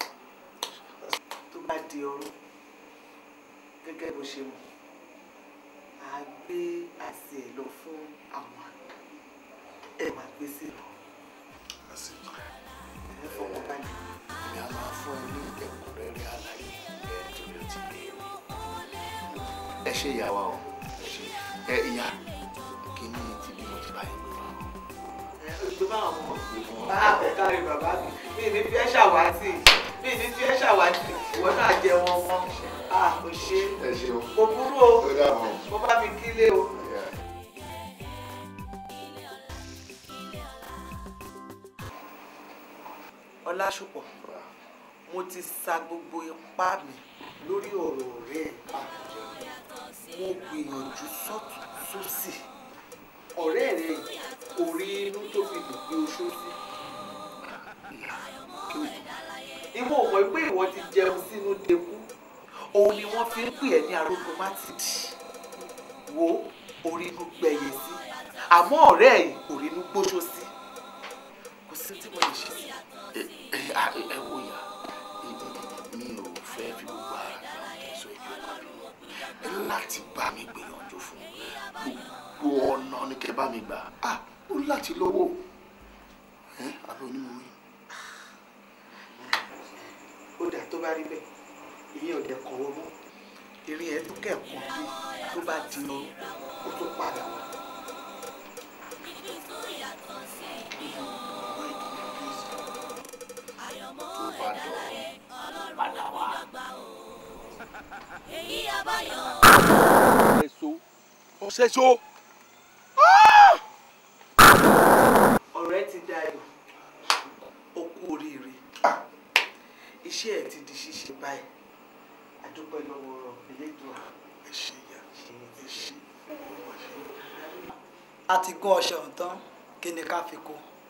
tó bá di ọrọ̀ gẹ́gẹ́ bó ṣe mọ̀ á gbé àṣẹ ẹ̀ lọ fún àwọn àgbà ẹ máa gbé sí lọ
àṣẹ
ẹ fọwọ́ balẹ̀.
èmi á máa fún ẹ ní ẹ̀kúnrẹ́rẹ́ àlàyé ẹ torí ó ti lé mi. ẹ ṣe ìyàwó o ẹ ṣe ẹ ìyá kí ni ti bí mo ti bá yín gbé wá o.
tó bá àwọn ọmọ bá àbẹ̀kárí bàbá mi mi ní fi ẹ́ ṣàwátì mi ní fi ẹ́ ṣàwátì ìwọ náà jẹ wọn mọ́ a kò ṣe
ẹ ṣeun
kò burú o
ó dàbọ̀.
mo bá mi kílé o. ọlásùpọ̀ mo ti sa gbogbo ipá mi lórí ọ̀rọ̀ ọ̀rẹ́ ẹ̀ mo gbìyànjú sọ́tún sósì ọ̀rẹ́ rẹ̀ kò rí inú tó fi lè gbé oṣó sí. ìwọ mọ̀ pé ìwọ ti jẹun sínú dekú òun ni wọ́n fi ń pè ẹ́ ní arógun mátìdì wo orí inú gbẹ̀yẹ sí àmọ́ ọ̀rẹ́ ẹ̀ kò rí inú gbóṣó sí kò sí tí mo lè ṣe sí.
ẹ ẹ à- ẹ wo ìyá mi ò fẹ́ fi gbogbo ara gba ọ̀kẹ́ sọ èdè ọ̀gá mi ẹ láti bá mi gbìyànjú fún gbogbo ọ̀nà ni kẹ́ bá mi gbà á ó láti lọ́wọ́ ẹ àbí onímọ̀ mi.
ó dà tó bá rí bẹ́ẹ̀ ìyẹn ò dẹ̀ kàn wọ́n mọ́ ìrìn ẹ̀ tó kẹ̀kọ́ bí tó bá di ọrùn ó tó padà wá.
tó bá dọ̀
èyí abáyọ.
ẹ̀sọ́ ọ̀sẹ̀sọ́.
ọ̀rẹ́ ti dayọ̀ ó kú oríire iṣẹ́ ẹ̀ ti di ṣíṣe báyìí àdúpẹ́ lọ́wọ́ Elédùà ẹ ṣé ìyá ẹ ṣé.
a ti gún ọṣẹ ọ̀hún tán kí ni ká fi kó.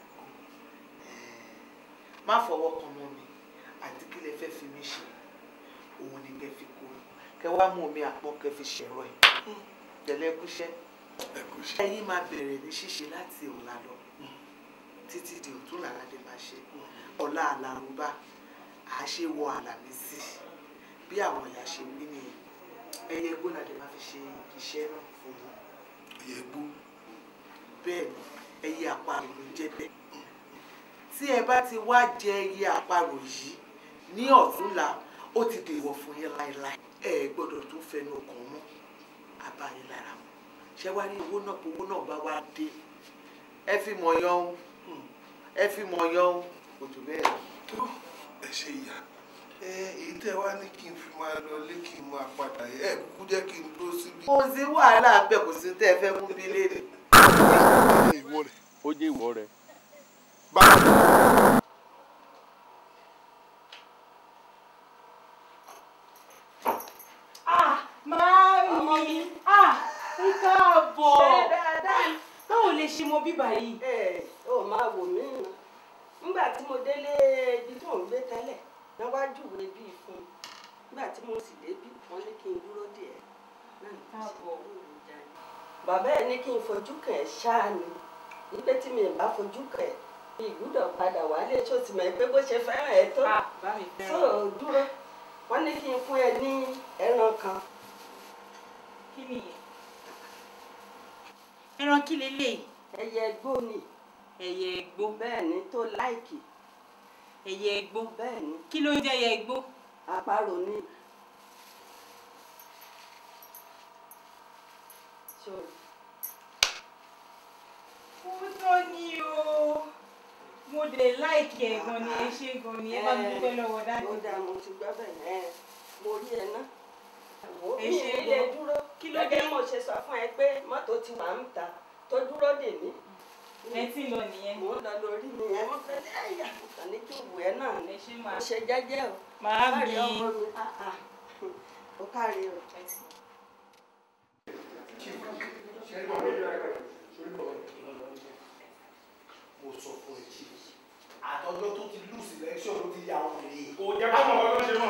má fọwọ́ kan mọ́ mi àti kí lẹ fẹ́ fi mí ṣe òun ni kẹ́ fi kó kẹ́ wá mú omi àpọ̀ kẹ́ fi ṣẹ̀rọ ẹ̀ tẹ̀lé ẹkúṣẹ́ ẹ̀yin máa bẹ̀rẹ̀ ní ṣíṣe láti ọ̀la lọ títí di ọ̀tún làládé máa ṣe ọ̀la àlàrúbá àṣewọ àlàmísì bí àwọn ìyá ṣe wí nìyẹn ẹyẹ igbó làdé máa fi ṣe iṣẹ́ náà fún wọn. ẹyẹ igbó. bẹ́ẹ̀ ni ẹyẹ àparò ló ń jẹ́ bẹ́ẹ̀ tí ẹ bá ti wá jẹ ẹyẹ àparò yìí ní ọ̀túnla ó ti dèwọ̀ fún yín láéláé ẹ gbọ́dọ̀ tún fẹnu ọkàn mọ́ àbáyé lára mu ṣé wá rí owó náà owó náà bá wá dé ẹ fi mọ̀ yan o ẹ fi mọ̀ yan o kò jù bẹ́ẹ̀ lọ.
ẹ ṣe ìyá ẹ èyí tẹ wá ní kí n fi máa lọ lé kí n máa padà yẹ ẹ kúkú jẹ́ kí n dúró síbí.
kò sí wàhálà bẹ́ẹ̀ kò sí tẹ́ ẹ fẹ́ mú bí léèrè.
ìwọ rẹ ó jẹ́ ìwọ rẹ.
Ah, Mami! Ah, ẹ káàbọ̀!
Ṣé dáadáa?
Báwo lè ṣe mọ bíbà yìí?
ẹ ò máa wò mí nà nígbà tí mo délé ibi tí mò ń gbé tẹ́lẹ̀ náà wá júwe bíi fún un nígbà tí mo sì débí wọ́n ní kí n dúró díẹ̀ náà ní kí n ṣe kúrò níjà ni. bàbá ẹ ní kí n fojú kàn ẹ́ ṣáà ni wípé tí mi ì bá fojú kàn ẹ́ mi ìgbúdọ̀ padà wálé tó ti mọ̀ ẹ́ pé bó ṣe fẹ́ràn ẹ tó
bá mi fẹ́ràn
tó dúró wọ́n ní kí n fún ẹ ní ẹran kan
Kí nìyẹn? Ẹran kí leléyìí?
ẹyẹ ẹgbó ni
Ẹyẹ ẹgbó.
bẹ́ẹ̀ ni tó láìkì
Ẹyẹ ẹgbó.
bẹ́ẹ̀ ni
Kí ló ń jẹ́ ẹyẹ ẹgbó?
àparò ni. Sorry.
Ó tọ́ ni o. Mo dẹ̀ láìkì ẹ̀ gan ni ẹ ṣe gan ni ẹ bá mi dúpẹ́ lọ́wọ́ dájú.
ó dáa mo ti gbọ́ bẹ́ẹ̀ ẹ mo rí ẹ ná. Wo
Ẹ
mi
ṣe
ì lè
gan.
dúró
Kí ló
gẹ́gẹ́
dé?
mo ṣe sọ fún ẹ pé mọ́tò ti wà ń ta tó dúró dè mí.
Ẹ tí ń lọ nìyẹn.
Mo ń lọ lórí mi ẹ mo fẹ́ ẹ̀yà kàn ní kí n wù ẹ́ náà ni.
Ẹ ṣe máa.
Mo ṣe jẹ́jẹ́ o.
Màá
Kárí
mi.
ọmọ mi. Ah, ah. Ó kárí o.
mo sọ fún ẹ jí àtọjọ tó ti lù sílẹ̀ṣọ̀ ló ti yà wọn rèé.
kò jẹ́ ká mọ̀ ọ́ ló ṣe mọ̀.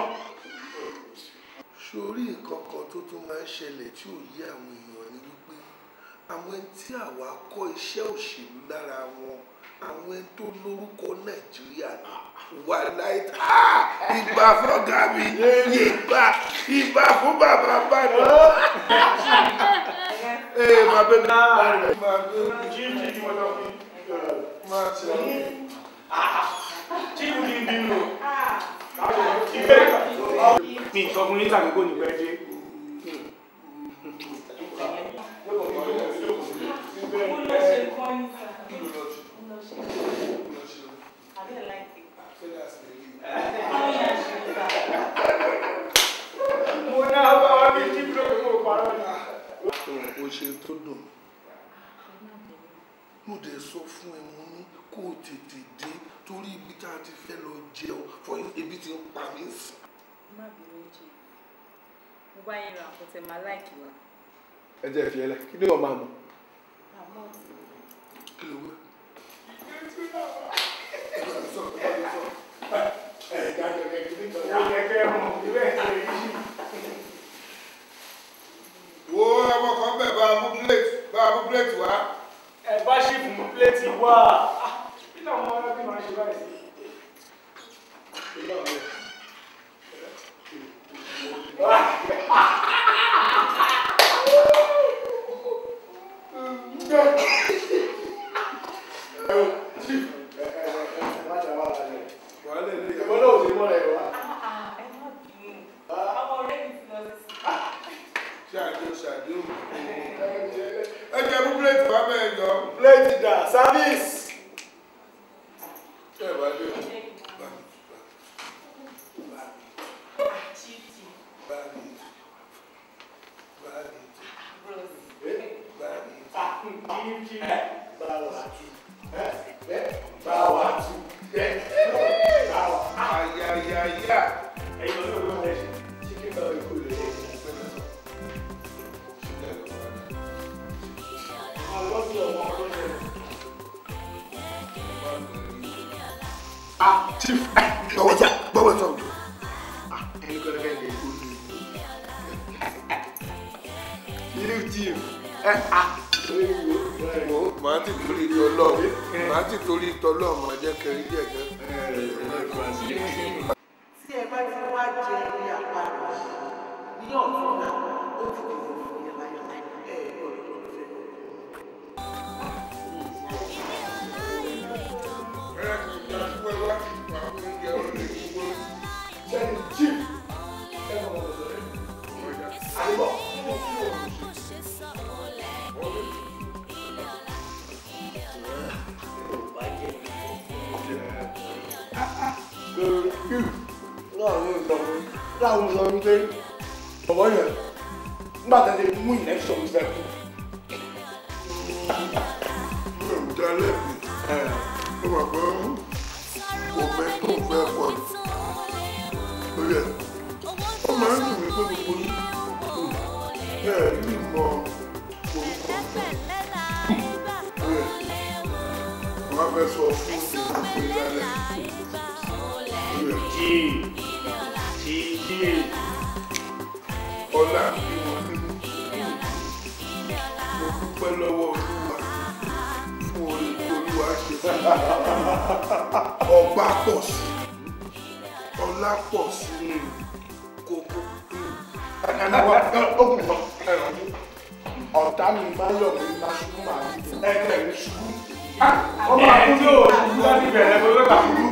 sórí nǹkan kan tó tún máa ń ṣẹlẹ̀ tí ò yé àwọn èèyàn ni wípé àwọn ẹni tí àwa kọ́ iṣẹ́ òṣèlú lára wọn àwọn ẹni tó lórúkọ nàìjíríà wà láìta ìgbà fọ́gà mi ìgbà ìgbà fún bàbá bàdàn. ee máa bẹ mi máa bẹ mi.
jíjí ni mo lọ fún
máa ṣe
jíjí ni bínú.
mi sọ fún yín tàbí kò ní pẹ́ dé.
Mo lọ ṣe nǹkan ní sà. Mo lọ ṣe. Àbí ẹ̀ láìpẹ́. Àwọn yẹn ṣe sà.
mo náà bá wa bí jí ló kó parọ́ ni.
o ṣe tó dùn mí mo dẹ̀ sọ fún ẹ mo ní kó o tètè dé torí ibi tá a ti fẹ́ lọ jẹun fún ebi ti ń pa mí sùn.
Má bínú jì. Mo bá yẹn ra nǹkan tẹ máa láìkì wa.
ẹ jẹ́ fi ẹlẹ́ kí ni wọ́n máa mọ̀.
Àmọ́
kí ló wẹ́. wo ọmọ kan bẹ̀ bá a mú plate bá a mú plate wá.
ẹ bá ṣì fún pléètì wá. kí làwọn ọmọ ẹbí máa ṣe báyìí sí. ìwọ náà ò sí mọ́ rẹ̀ wá.
ẹ má bínú. Ọmọ ọ̀rẹ́ mi ti lọ sí.
ṣàdéhùn ṣàdéhùn. ẹ jẹ́ mú plate wá bẹ́ẹ̀ jọ.
pléètì dà service.
ṣé ẹ bá dé o.
Chidi.
bá mi yáyà.
ẹ̀yin ọ̀dọ́ ló ń ṣe chicken bell ikú rẹ̀ ẹ̀
ah chief gbọ́wọ́ sọ gbọ́wọ́ sọ ọ̀dọ́ ah ẹni kọ́ lẹ́fẹ̀ẹ́ lè kó ní ilé chief ẹ ah wo màá ti torí tọlọ màá ti torí tọlọ màá jẹ kẹrin jẹ kẹ.
tí ẹ bá ti wá jẹ ilé àpárá ní ọ̀tún náà ó ti dìbò fún yẹn láyọ̀ ẹ gbọ́dọ̀ fẹ́.
láwọn sọ wípé bọ̀bọ̀ yẹn nígbà tó ti mú ìlẹ́kṣọ̀n fẹ́ kú. mi ò dá lẹ́bi ó mọ̀ pé òfin tó fẹ́ pọ̀ ní. lórí ẹ̀ ó máa ń dùn mí pé gbogbo ní ẹ̀ ní mọ orúkọ lórí ẹ̀ wọ́n á fẹ́ sọ fún ìdílé pé lálẹ́ lórí ẹ̀
jí jí jí
ọlá bí wọn nínú mo dúpẹ́ lọ́wọ́ olúwa fún orí tí olúwa ṣe fún mi ọgbà pọ̀ sí ọlá pọ̀ sí kókó ọ̀tá mi máa yọ̀ mí bá ṣubú màá ní ẹgbẹ́ mi ṣubú.
ọmọ àkúndó òṣùwú láti bẹ̀rẹ̀ bó lọ́ba ṣubú.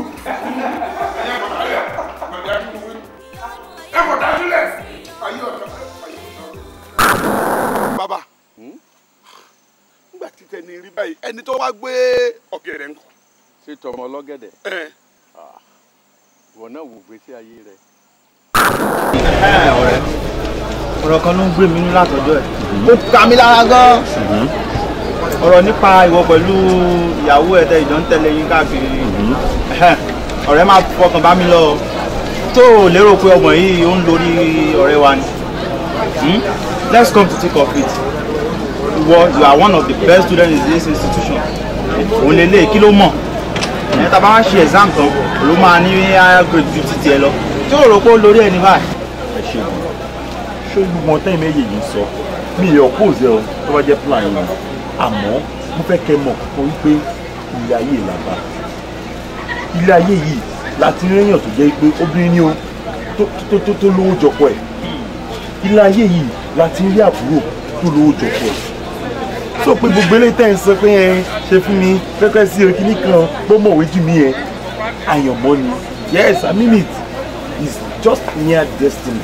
ẹ kò dájú lẹ̀ ayé ọ̀tá bàbá nígbà tí tẹni rí báyìí ẹni tó wá gbé ọ̀gẹ̀dẹ̀ ńkọ́.
ṣé tọmọ ọlọ́gẹ̀dẹ̀ ìwọ náà wò gbèsè ayé rẹ.
ọ̀rẹ́ ọ̀rọ̀ kan ló ń gbé mi nínú látọjọ́ ẹ̀ ó ká mi lára gan ọ̀rọ̀ nípa ìwọ pẹ̀lú ìyàwó ẹ̀ tẹ ìjọ ń tẹ̀lé yín káàkiri Ẹhẹ́n, ọ̀rẹ́ máa fọkàn bá mi lọ tó o lérò pé ọmọ yìí ó ń lórí ọ̀rẹ́ wa ni Hmm? let's come to think of it ìwọ you are one of the best students in this institution òun lè lé kí ló mọ̀ ẹ̀ tá a bá wá ṣe exam tán ló máa ní higher grade ju títí ẹ lọ tí o rò pé ó lórí ẹ ní báyìí.
ẹ ṣe o ṣé gbogbo ọtá ìmọ̀ èyí yìí sọ mi ì ọ̀pọ̀ọ̀sẹ̀ ọ tó bá jẹ́ plan yìí àmọ́ mo fẹ́ kẹ́ mọ̀ kọ́kọ́ wípé ilé ayé làbá ilé ayé yìí láti rí èèyàn tó jẹ́ pé obìnrin ni o tó tó tó tó lówó jọpọ̀ ẹ̀ ilé ayé yìí láti rí àbúrò tó lówó jọpọ̀ ẹ̀ sọ pé gbogbo eléyìí tẹ́ ń sọ pé ẹ ṣe fún mi pẹ́pẹ́ sí orí kìíní kan bó mọ̀wé jù mí ẹ àyànmọ́ ni yes i mean it is just near destiny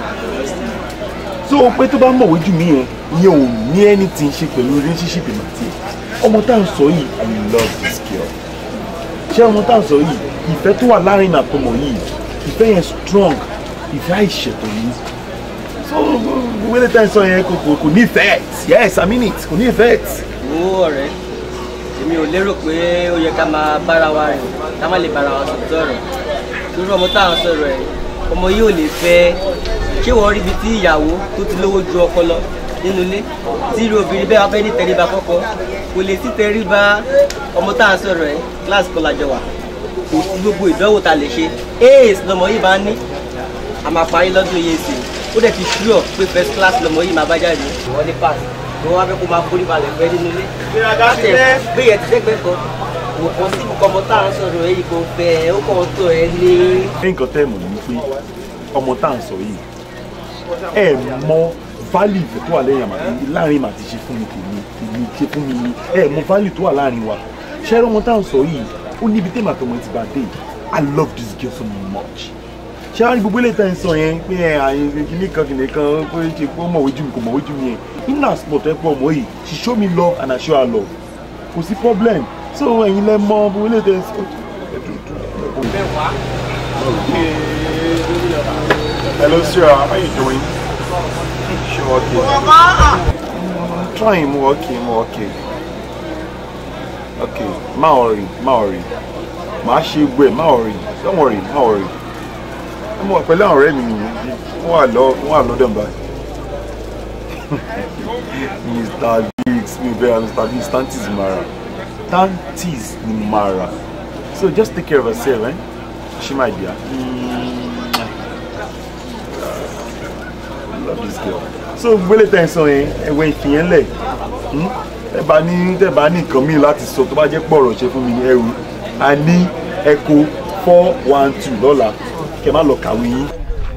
so pé tó bá mọ̀wé jù mí yẹn ìyẹn ò ní anything ṣe pẹ̀lú relationship ìmọ̀ tí ọmọ tá à ń sọ yìí i love this girl ṣé ọmọ tá à ń sọ yìí ìfẹ́ tó wà láàrin àtọmọ yìí ìfẹ́ yẹn strong ìfẹ́ àìṣètò yìí so wílé tá à ń sọ yẹn kò kò kò ní effect yes i mean it kò ní effect.
wo ọ̀rẹ́ èmi ò lérò pé ó yẹ ká máa bára wa rìn ká má lè bára wa sọ̀tọ̀ ọ̀rọ̀ lórí ọmọ tá à ń sọ̀rọ̀ ẹ̀ ọmọ yìí ò lè fẹ́ ṣé wọ́n rí ibi tí ìyàwó tó ti lówó ju ọkọ lọ nínú ilé tí irú obìnrin bẹ́ẹ̀ wá fẹ́ ní tẹríba kọ́kọ́ kò lè sí tẹríba ọmọ tá à ń sọ̀rọ̀ ẹ̀ kíláàsì kan lájọ wà kò sí gbogbo ìdánwò tá a lè ṣe ace lọmọ yìí máa ń ní a máa parí lọ́dún yìí sí ó dẹ̀ ti ṣúọ̀ pé first class lọmọ yìí máa bá jáde wọ́n ní pass ni wọ́n wá fẹ́ kó máa forí balẹ̀ fẹ́ nínú ilé láti ẹ̀ gbé yẹn ti dẹ́gbẹ́ kan wò kàn sí ibùkọ́ ọmọ tá à ń sọ̀rọ̀ ẹ̀ yìí kò fẹ́ ó kàn tó ẹ ní.
ní nǹkan tẹ́ ẹ̀ mọ̀ ní pé ọmọ tá à ń sọ yìí ẹ mọ value ìfẹ́ tó wà lẹ́yìn àmàtí láàrin màtí ṣe fún mi tèmi tèmi ṣe fún mi ni ẹ mọ value tó wà láàrin wa ṣẹ́rẹ́ ọmọ tá à ń sọ yìí ó níbi tèmi àtọmọ ti bá dé I love this girl so much ṣé àwọn gbogbo ilé ìtàn sọ yẹn pé ẹ àyè kìíní kan kìíní kan pé ṣe pé ó mọ̀wé jù mí kò mọ̀wé jù mí yẹn in as sport ẹ pọ̀ ọmọ yìí she show me love and I show her love kò sí problem so ẹ̀yin lẹ mọ gbogbo ilé ìtàn sọ. Hello, sir. How are you doing? Sure, okay. I'm trying, more okay, more okay. Okay, má worry, má worry. Má ṣe gbé, má worry. Don't worry, má worry. mo wà pẹ̀lú àwọn ọ̀rẹ́ mi nìyẹn wọ́n wà lọ wọ́n wà lọ́dọ̀ báyìí. Mr. Biggs mi bẹ́ẹ̀ Mr. Biggs tantis mara tantis ni mara so just take care of yourself eh? she my dear. Mm. I love this girl. so gbélé tẹ̀ ń sọ yẹn ẹ̀wẹ̀ ìfìyẹn lẹ̀ ẹ bá ní tẹ bá ní nǹkan míì láti sọ tó bá jẹ́ pọ̀ ọ̀rọ̀ ṣe fún mi ní ẹrù a ní ẹ̀kọ́ four one two lọ́la kẹ má lọ kàwé yín.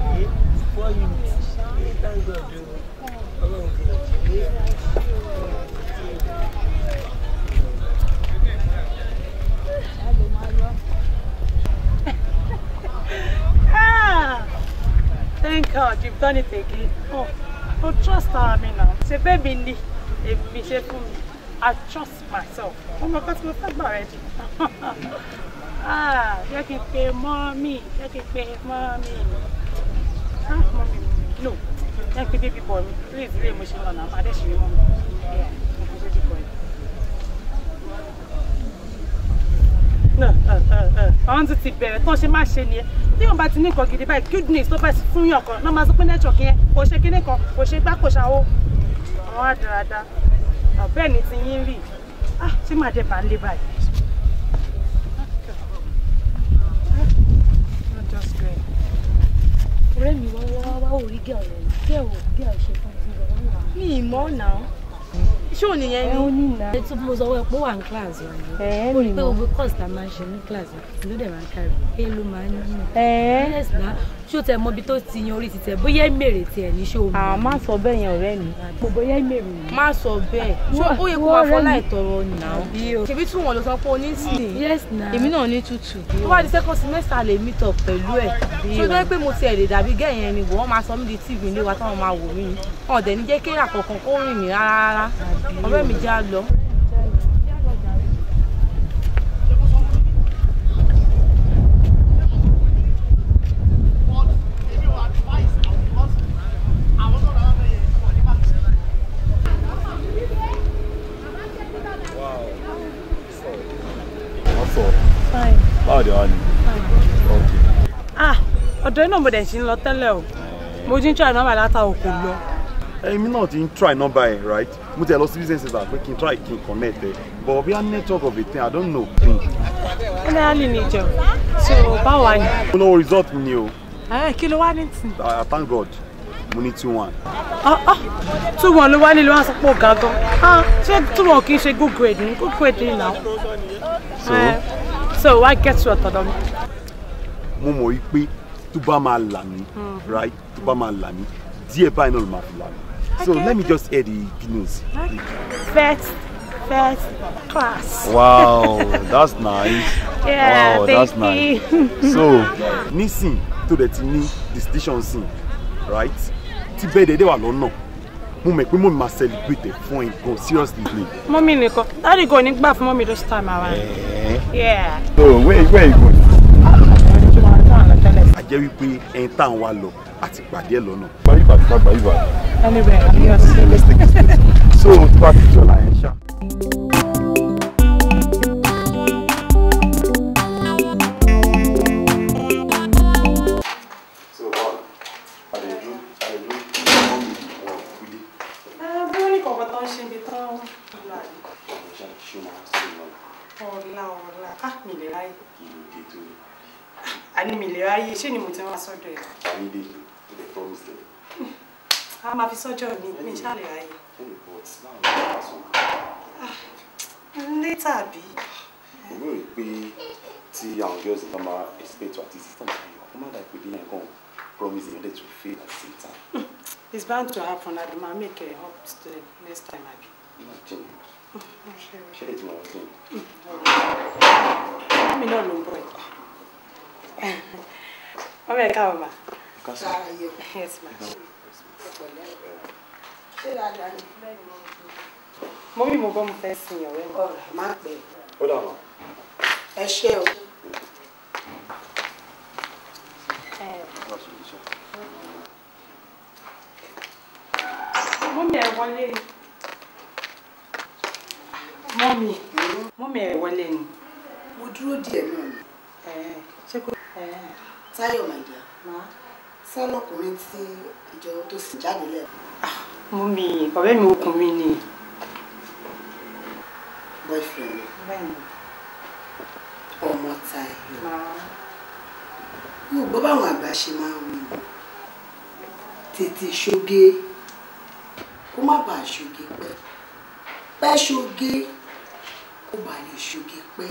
Ah, thank God you've done it again. Oh, oh trust her, me now. Ṣé bẹ́ẹ̀mi ni èmi ṣe fún mi? I trust myself. Ọmọ kan tí mo fẹ́ gbà rẹ jù. Ah, jẹ́ kí n pe mọ́mí, jẹ́ kí n pe mọ́mí. Ah, mọ́mí, no, jẹ́ kí n pe baby boy mi. Please, ilé mo ṣe lọ náà, máa dẹ̀ ṣe rí mọ́mí. Yeah, mo pe baby boy. No, àwọn tún ti bẹ̀rẹ̀ tán ṣe má ṣe nìyẹn tí wọn bá ti ní nǹkan gidi báyìí good news tó bá sì fún yàn kan náà máa sọ pé network yẹn kò ṣe kinní kan kò ṣe gbá kò ṣàwó àwọn àdáradá bẹ́ẹ̀ ni ti yín rí ah ṣé màá dé bá ń lé báyìí. Not just great.
ọ̀rẹ́ mi wá wá wá ò rí gẹ̀ọ́ rẹ̀ gẹ̀ọ́ gẹ̀ọ́ ṣe fún mi lọ́wọ́
mi ì mọ̀ náà ṣé ò nìyẹn
ẹ
ni.
ó ní ìlà ètò mo sọ wẹ́ pé ó wà ní kíláàsì wa ni mo rí i pé gbogbo course tá a máa ń ṣe ní kíláàsì ló dẹ̀ máa ń kárí pé ló máa ń nínú. yes na ṣé o tẹ mọ ibi tó ti yan orí ti tẹ bóyá mèrè tiẹ̀ ní ṣé o mọ̀.
àwọn má sọ bẹ́ẹ̀ yẹn ọ̀rẹ́ mi.
mo bóyá mèrè ni.
má sọ bẹ́ẹ̀ ṣé ó yẹ kó
Wọ́n
máa
ọ̀rẹ́
fọlá
mi.
ìtọrọ nà ṣebí tún wọn lọ sọ pé o ní sí i.
yes na
èmi náà ní tútù. tó bá di second semester lè meet up pẹ̀lú ẹ̀ ṣé ó jẹ́ pé mo tiẹ̀ lè dàbí gẹ̀yìn ẹni bò wọ́n máa sọ mí di tv ilé wa táwọn máa wò mí ni wọn ò dẹ̀ ní jẹ́ kéèyàn kankan kó rìn mí rárá rárá ọ̀rẹ́ mi já lọ.
wọ́n sọ
Fine.
báwo de wá ni.
ah ọ̀dọ̀ iná mo dẹ̀ ṣe ń lọ tẹ́lẹ̀ o mo jí ń try nọ́mbà látàwọn kò lọ.
èmi náà ti ń try number ẹ̀ right mo ti ẹ̀ lọ sí business center pé kí n try kí n connect ẹ̀ but bí a network of a thing i don't know thing.
generally ní ìjọ so báwo wà ní.
mo lọ́wọ́ result mi ni o
ẹ kí ló wá ní tì.
i thank god mo ní two one.
two one ló wá nílé wọn sọ pé ó ga gan ah ṣé two one kì í ṣe good grade ni good grade ni now.
so
Eh, so wá get to ọ̀tọ̀dọ̀ mi.
mo mọ̀ wí pé tó bá máa là mí
Mm.
right tó bá máa là mí díẹ̀ báyìí náà ló máa fi là mí so
Okay,
let me
okay.
just hear the good news.
first first class.
wow that's nice.
Yeah,
wow
thank
that's nice.
you.
so nísìn tó dẹ̀ ti ní distinction sin right tí bẹ́ẹ̀ dẹ̀ dẹ̀ wà lọ́nà mo mọ̀ pé mo máa celebrate ẹ̀ fún ẹ gan seriously play.
mọ́mí nìkan dáàdì gan ní gbà fún mọ́mí this time around. yeah.
so where where you go. a jẹ́ wípé ẹni tá à ń wá lọ àti pàdé ẹ̀ lọ́nà. gbayí bàtí ká gbayí bàtí.
anyway adios.
let's take it slow. so tó bá ti jọ̀la yẹn ṣá. so báwo àlejò àlejò mọ́mí wọn kú dé.
bí wọ́n ní kọ̀ọ̀kan tó ń ṣe ibi tán lọ àdé.
ọ̀ṣà ṣé o máa sọ̀rọ̀ náà
ọ̀la ọ̀la á mi lè ráyè.
kí ló dé tó yẹ.
àní mi lè ráyè ṣé ni mo ti wá sọ́dọ̀ ẹ̀.
Ayíǹde to the promise them.
a máa fi sọ́jọ́ mi mi ṣáà lè ráyè.
Any reports now ní wàásù.
létà bí.
Èmi ò rí pé tí àwọn girls náà máa expect to àti system ayọ̀, wọ́n má dà pé bí yẹn kàn promise yẹn dẹ̀ to fail at the same time.
it's bound to happen and ma make a up to the next time abi.
Má jẹ́ ṣé ètò àwọn ọ̀sẹ̀
mi náà ló ń bọ̀ ẹ̀. ọmọ ẹ̀ káwọn ma.
Kásán.
yes ma.
ṣé dáadáa ni.
mo bí mo bọ́ mo fẹ́ sin ọ̀rẹ́ mi.
ọ̀rọ̀ má pẹ́
Ó dà wọ́n.
ẹ ṣé o.
mọ́mí ẹ̀ wọlé ni. mọ́mí mọ́mí ẹ̀ wọlé ni.
mo dúró díẹ̀ náà ni.
ṣé kò.
Táyọ̀ my dear
sálọkùnrin tí ìjọ tó sì jáde lẹ.
mú mi ọ̀rẹ́ mi ọkùnrin ni.
boyfriend mi
bẹ́ẹ̀ni.
ọmọ Táyọ̀ mo gbọ́ báwọn àgbà ṣe máa ń wí tètè ṣoge kó má bàa ṣoge pẹ́ pẹ́ ṣoge kó bàa lè ṣoge pẹ́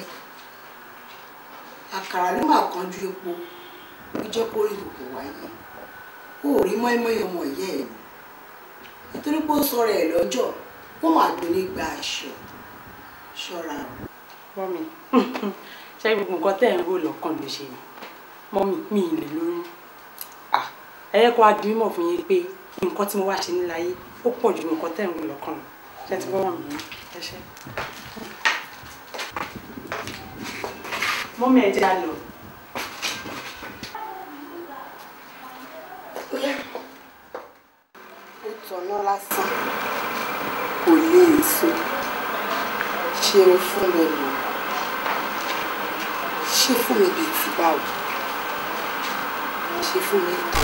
àkàrà ló máa kanjú epo ó jẹ́ kó rí gbogbo wáyé ó rí mọ́ẹ́mọ́ẹ́ ọmọ ìyá ẹ̀ nítorí pé ó sọ̀rọ̀ ẹ̀ lọ́jọ́ ó máa dún nígbà aṣọ ṣọ́ra o.
mọ́mi ṣé gbogbo nǹkan tẹ́ ẹ̀ ń rò lọ́kàn ló ṣe ni mọ́mi mi ì lè lóyún ẹ̀yẹ́ kó a di mímọ̀ fún yín pé nǹkan tí mo wá ṣe níláyé ó pọ̀ ju nǹkan tẹ́ ẹ̀ ń rò lọ́kàn lọ ṣé ti bọ́ wọn ẹ ṣe. mọ́mi ẹ̀ jẹ́ a lọ.
ó tọ̀nà lásán kò lè so ṣe o fún mi lò ṣe fún mi bíi ti báwo ṣe fún mi tán.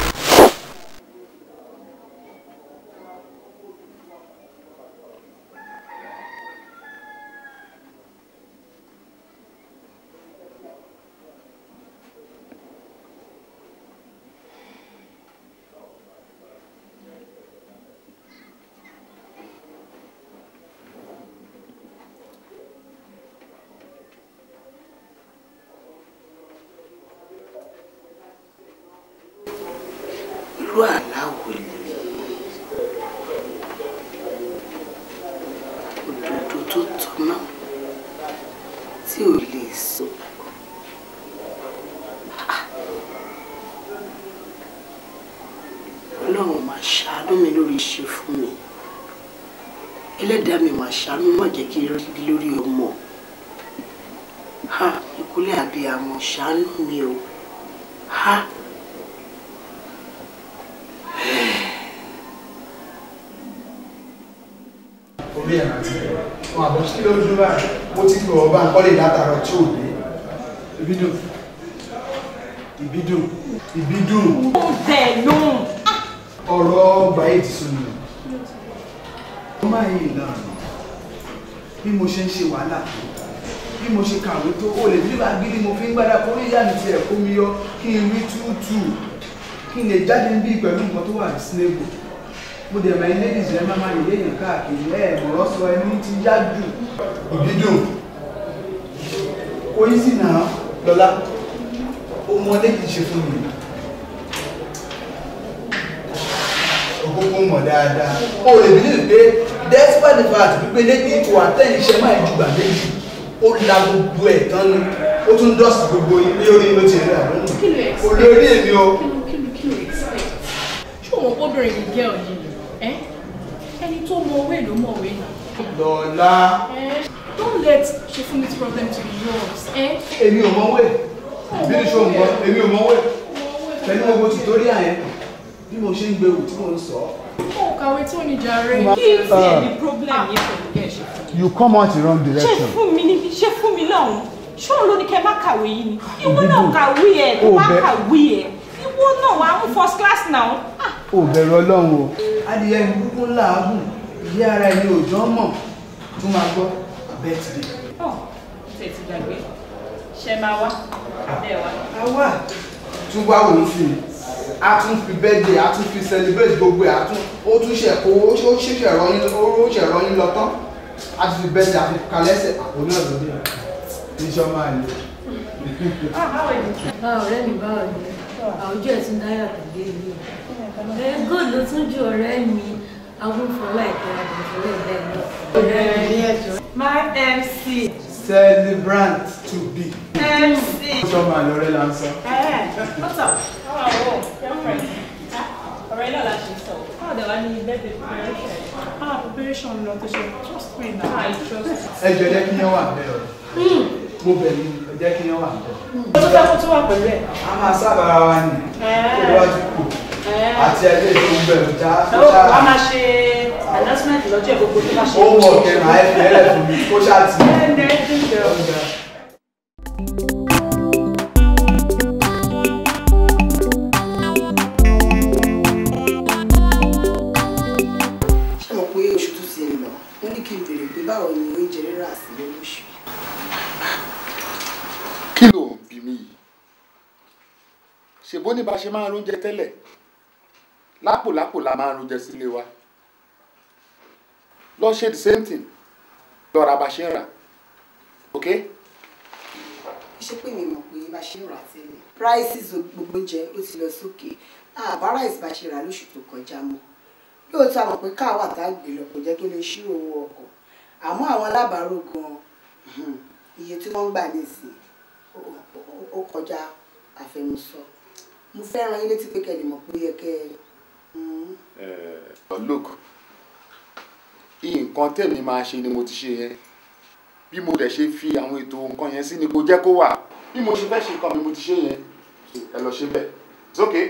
irú àláwọ̀ lè òdòdó tó tọ́nà tí ò lè so. ọlọ́run máa ṣàánú mi lórí iṣẹ́ fún mi ẹlẹ́dàá mi máa ṣàánú má jẹ́ kí n rí lórí ọmọ ha ìkúlẹ̀ àbíyamọ ṣàánú mi o ha.
orí ẹ̀ àti wọn àbọ̀ sí lójú báyìí mo ti gbọ̀ ọba nǹkan lè látàrọ tí ò dé ìbídùn ìbídùn ìbídùn
ó bẹ̀ lóhùn.
ọ̀rọ̀ ọgbà yìí ti sún mi ó máa yí ìlànà bí mo ṣe ń ṣe wàhálà tó bí mo ṣe kàwé tó o lè bí agídí mo fi ń gbádà kó rí ìyá mi tiẹ̀ kó mi yọ kí n rí túùtù kí n lè jáde ń bí pẹ̀lú nǹkan tó wà ní sinébù mo dẹ̀ mọ̀ ilé ìṣẹ́ máa máa yẹ èèyàn káàkiri ẹ̀ mọ̀rọ̀ sọ ẹni tí yá jù ìbídùn kò yí sí náà lọ́lá ọmọdé kìí ṣe fún mi òkókó mọ̀ dáadáa o lè bí lè pé despite the fact wípé lẹ́ni ipò àtẹ̀yìn iṣẹ́ máa ju gbà méjì ó la gbogbo ẹ̀ tán ni ó tún dọ́sì gbogbo ilé orí ló ti rí àwọn olórí èmi o
ṣé òun kóbìnrin yìí gẹ́ ọ̀yìn ẹ́ ẹni tó mọ owó èlò mọ̀ òwe ni.
lọ́lá
don't let Ṣefúnmi's problem to be yours. Eh?
èmi ò mọ̀ wẹ̀ bí ní ṣòun gbọ́ èmi ò mọ̀ wẹ̀ pẹ̀lú gbogbo tutorial yẹn bí mo ṣe ń gbé wù tí mo ń sọ.
ó kàwé tó ní jàre.
Ma-
kí n tiẹ̀ ní
Ah.
problem yẹn pẹ̀lú gẹ̀ Ṣefúnmi.
you come out the wrong
ṣé
direction.
fún mi níbi ṣé fún mi lọ́hùn ṣóun ló ní kẹ́ má kàwé yìí ni ìwọ náà kàwé ẹ̀ tó
Ó
bá
bẹ-
kàwé ẹ̀ ìwọ náà wà á mú first class náà.
o bẹ̀rù ọlọ́run o.
adìyẹ ìbúkú làágùn ìyá ara ẹni òjò mọ̀ tún máa gbọ́ birthday.
ọ̀ ṣe ti gbàgbé ṣe máa wá bẹ́ẹ̀ wá.
àwa tún wá wò ó sí i a tún fi birthday a tún fi celebrate gbogbo ẹ̀ a tún ó tún ṣe kó ó ṣẹ̀ṣẹ̀ rọyìn ó ṣẹ̀ rọyìn lọ tán a tún fi birthday a fi kalẹ́sẹ̀ àpò náà lóde iṣẹ́ máa lè.
báwo ọ̀rẹ́ mi báwo ni àwùjọ ẹ̀ tún dáyà tàbí èyí ẹ good ló tún ju ọ̀rẹ́ mi agúnfọlá ìkẹrẹ àgbẹ̀fọlá ìdá ìlú ọ̀rẹ́
my mc
celebrant to be.
mc.
iṣẹ́ máa lọ rẹ̀ là ń sọ.
what's up how are you girlfriend ọ̀rẹ́ náà la ṣe sọ how the one ní birthday preparation. ah preparation lọ tó ṣe trust me na i trust
ẹ jọ jẹ́ kí yẹn wà bẹ́ẹ̀ o mo bẹ̀ ní ẹ jẹ́ kí yẹn wà bẹ́ẹ̀.
ó tó fẹ́ kó tó wà pẹ̀lú ẹ̀.
a máa sábàá wa ní ìwádìí kù àti ẹgbẹ́ ìṣòwò bẹ̀rù já
ó wàá máa ṣe announcement lọ́jọ́ ìgbogbo tó bá ṣe.
ó wọ̀ kẹ́nu àìfẹ́ ẹ̀rẹ̀ fún mi kó ṣáà tì í.
ṣèbó ní bá ṣe máa ń róúnjẹ tẹ́lẹ̀ lápò lápò la máa ń róúnjẹ sílé wa lọ ṣe the same thing lọ ra bá ṣe ń rà ok
ṣé pé mi mọ̀ pé bá ṣe ń rà tẹ́lẹ̀ prices gbogbo oúnjẹ ó ti lọ sókè àbá rice bá ṣe rà lóṣù tó kọjá mọ́ lóòótọ́ àmọ̀ pé káwà tá a gbé lọ kò jẹ́ kí n lè ṣírò owó ọkọ̀ àmọ́ àwọn alábàárò gan-an iye tí wọ́n ń gbà nísìnyí ó- ó- ó kọjá àfẹnusọ mo fẹ́ràn yín létí pé kẹ́lẹ́ mọ̀ pé yẹ kẹ́ ẹ
Uh, look nǹkan tèmi máa ṣe ni mo ti ṣe yẹn bí mo dẹ̀ ṣe fi àwọn ètò nǹkan yẹn sí ni kò jẹ́ kó wà bí mo ṣe fẹ́ ṣe nǹkan mi mo ti ṣe yẹn So, ẹ lọ ṣe bẹ́ẹ̀ it's okay.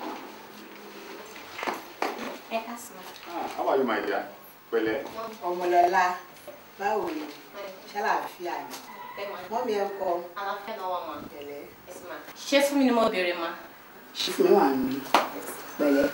ẹ ká sọ.
Ah, how are you my dear pẹ̀lẹ́.
ọmọlọ́lá báwo ni ṣàlàáfíà ni mọ́mí ẹ kọ́
àlàáfíà náà wà máa.
pẹ̀lẹ́
ṣé fún mi ni mo béèrè ma.
ṣí fún mi wà nílé pẹ̀lẹ́.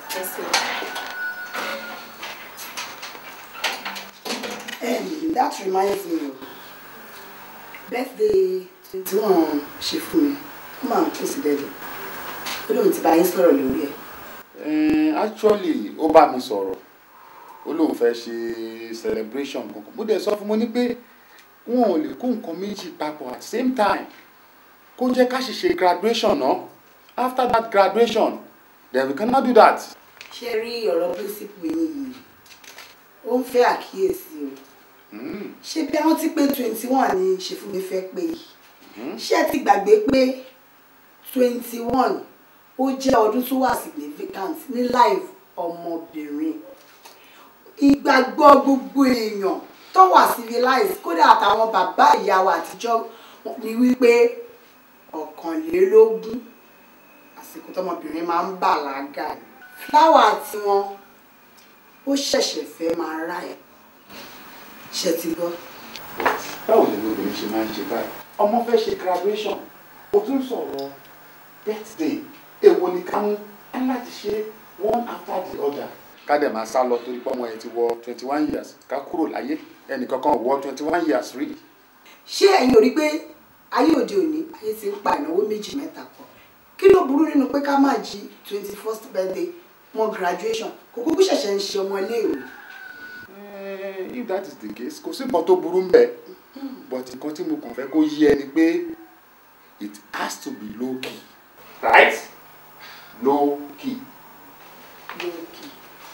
Um, that reminds me of birthday tí wọ́n ṣe fún mi ó máa ń kó sí dẹ́dẹ̀ ó lóun ti bá yín sọ̀rọ̀ lórí ẹ̀.
Eh, actually ó bá mi sọ̀rọ̀ ó lóun fẹ́ ṣe celebration kankan mo dẹ̀ sọ fún mo ní pé wọn ò lè kó nǹkan méjì papọ̀ at the same time kó jẹ́ ká ṣe ṣe graduation náà after that graduation then we cannot do that.
ṣé rí ọ̀rọ̀ píríncípù yín yìí ó ń fẹ́ àkíyèsí o ṣé bí àwọn ti pé twenty one ni ṣèfúnmi fẹ́ pé yìí ṣé ẹ ti gbàgbé pé twenty one ó jẹ́ ọdún tó wà significant ní life ọmọbìnrin ìgbàgbọ́ gbogbo èèyàn tó wà civilized kódà àtàwọn bàbá ìyá wa àtijọ́ ni wípé ọ̀kànlélógún àsìkò tọmọbìnrin máa ń bàlágà ni fúláwà tiwọn ó ṣẹ̀ṣẹ̀ fẹ́ máa rà ẹ̀ ṣe ti gbọ́.
báwo ni obìnrin ṣe máa ń ṣe báyìí ọmọ fẹ́ ṣe graduation o tún sọ̀rọ̀ birthday èwo ni ká mú ẹ láti ṣe one after the other. ká dẹ̀ máa sá lọ torí pé ọmọ yẹn ti wọ twenty one years ká kúrò láyé ẹnìkankan wọ twenty one years rí.
ṣé ẹ̀yin ò rí pé ayé òde òní ayé ti ń pa ìnáwó méjì mẹ́ta pọ̀ kí ló burú nínú pé ká máa jí twenty first birthday mọ́ graduation kò kúkú ṣẹ̀ṣẹ̀ ń ṣe ọmọ iléèwé.
Eh, if that is the case kò sí nǹkan tó burú ń bẹ̀ but nǹkan tí mo kàn fẹ́ kó yé ẹni pé it has to be low key right low key.
lókè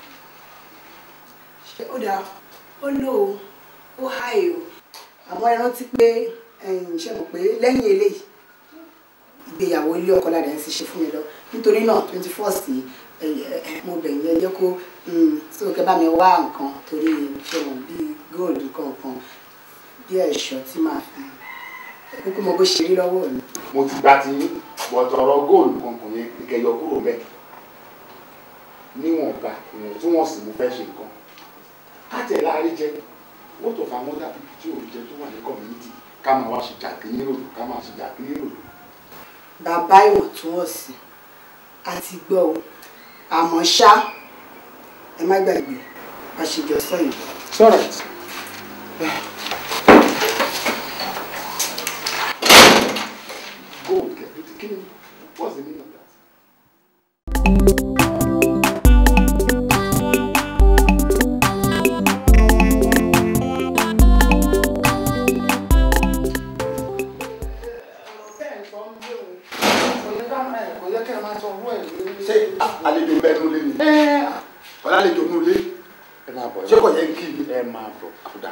ṣé ó dáa ó lò ó ó háì o àmọ́ ẹ rántí pé ẹ̀yin ṣe mọ̀ pé lẹ́yìn eléyìí ìgbéyàwó ilé ọkọ ládàá ń ṣe fún mi lọ nítorí náà twenty first yìí mo bẹ̀ yẹn jẹ́ kó tí o kẹ́ bá mi wá nǹkan torí ṣe wọ̀n bíi góòlù kankan bí ẹ̀ṣọ́ tí màá fi kúkú mo bó ṣe rí lọ́wọ́ mi.
mo ti gba ti yín bọ̀tọ̀ ọ̀rọ̀ góòlù kankan yẹn kẹyọ kúrò mẹ́ níwọ̀nba ìwọ̀n tí wọ́n sì mú fẹ́ ṣe nǹkan káàtẹ̀ láàrin jẹ wọ́n tó fa mọ́tà pípí tí òun jẹ tó wà ní community ká máa wá ṣe jàkínní ròdò ká máa ṣe jàkínní ròdò.
bàbá ìwọ̀ntúnwọ̀nsì àti gbọ́ o àmọ́ ṣá ẹ má gbàgbé bá ṣe jọ sọ yìí.
it's alright. gold kẹ kí ni what's the meaning of that. ṣé àlejò bẹ́ẹ̀ nulẹ̀ ni. ọ̀làlejò nulẹ̀ ẹ máa bọ̀ ṣé kò yẹ kí ni. ẹ máa bọ̀ kódà.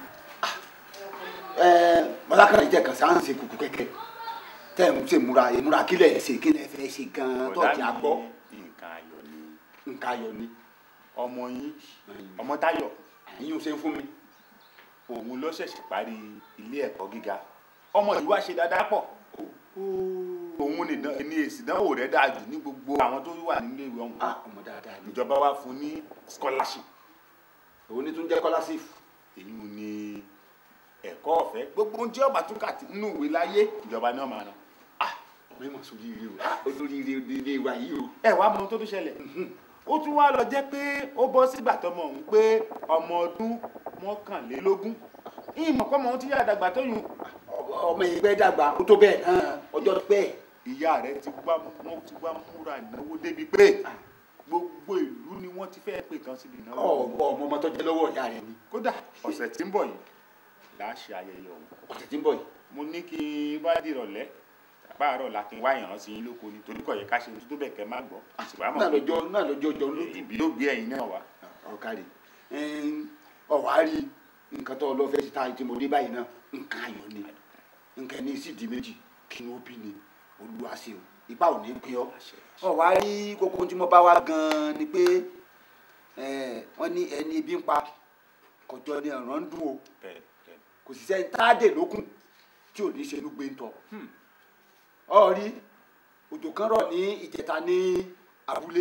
mọ́lákàrà jẹ́ kan sáà ń ṣe kùkù kẹ̀kẹ́ tẹ́ ẹ̀ ń ṣe múra ìmúra kílẹ̀ ẹ̀ ṣe kílẹ̀ fẹ́ ṣe gan-an tó ti àgbọ̀.
nǹkan ayọ̀ ni
nǹkan ayọ̀ ni.
ọmọ yín ọmọ Táyọ̀
yín ò ṣe fún mi.
òun ló ṣẹ̀ṣẹ̀ parí ilé ẹ̀kọ́ gíga ọmọ yìí wá ṣe dáadáa pọ̀ òun nìdán ní èsì ìdánwò rẹ̀ dáa jù ní gbogbo àwọn tó wà nílé ìwé ọ̀hún
ọmọ dáadáa ni.
ìjọba wa fún ní scholarship
òun ní tún jẹ́ scholarship.
èyí ni ẹ̀kọ́ ọ̀fẹ́ gbogbo ohun tí ọba tún kà nínú ìwé láyé ìjọba náà máa ná.
ọmọ ìmọ̀ sórí ire o olórí ire ire wa yìí o.
ẹ wàá mọ ohun tó tún ṣẹlẹ̀ ó tún wá lọ jẹ́ pé ó bọ́ sígbà tọmọ òun pé ọmọ ọdún mọ́kànlélógún ìmọ̀ kọ́mọ ohun tí yára dàgbà tó yùn.
ọmọ ìgbẹ́ dàgbà ó tó bẹ́ẹ̀ náà ọjọ́ pẹ́.
ìyá rẹ ti wá wọn ti wá múra ìnáwó débi pé gbogbo ìlú ni wọ́n ti fẹ́ẹ́ pè kan síbi ìnáwó.
ọmọ ọmọ ọmọ tó jẹ lọ́wọ́ ìyá rẹ ni.
kódà ọ̀sẹ̀ tí ń bọ̀ yìí là á ṣe ayẹyẹ ọ̀hún.
ọ̀sẹ̀ tí ń bọ̀ yìí.
mo ní kí n bá dìrọ̀lẹ́ àpáàrọ̀ la kí n wá ìyàn sí yín lóko ni torí kò yẹ ká ṣe tó bẹ̀ kẹ́ má gbọ́.
náà lọ́jọ́ náà lọ́jọ́ jọ lójú.
ìbí ló gbé ẹ̀yin náà wá.
ọ̀kadì ọ̀wá rí nǹkan tó lọ fẹ́ síta tí mo dé báyìí náà nǹkan ayọ̀ ni nǹkan ní sì di méjì kí ni ó bí ni olúwa ṣe o ipa ò ní pín ọ ọ̀wá rí kókó tí mo bá wá gan-an ni pé wọ́n ní ẹni ibi ń pa kọjọ ni ọ̀ràn ń dùn o kò sì sẹ́ni táàdè lókun tí ò ní ṣe inú gbé ń tọ̀ ọ rí òjò kan rọ̀ ní ìjẹta ní abúlé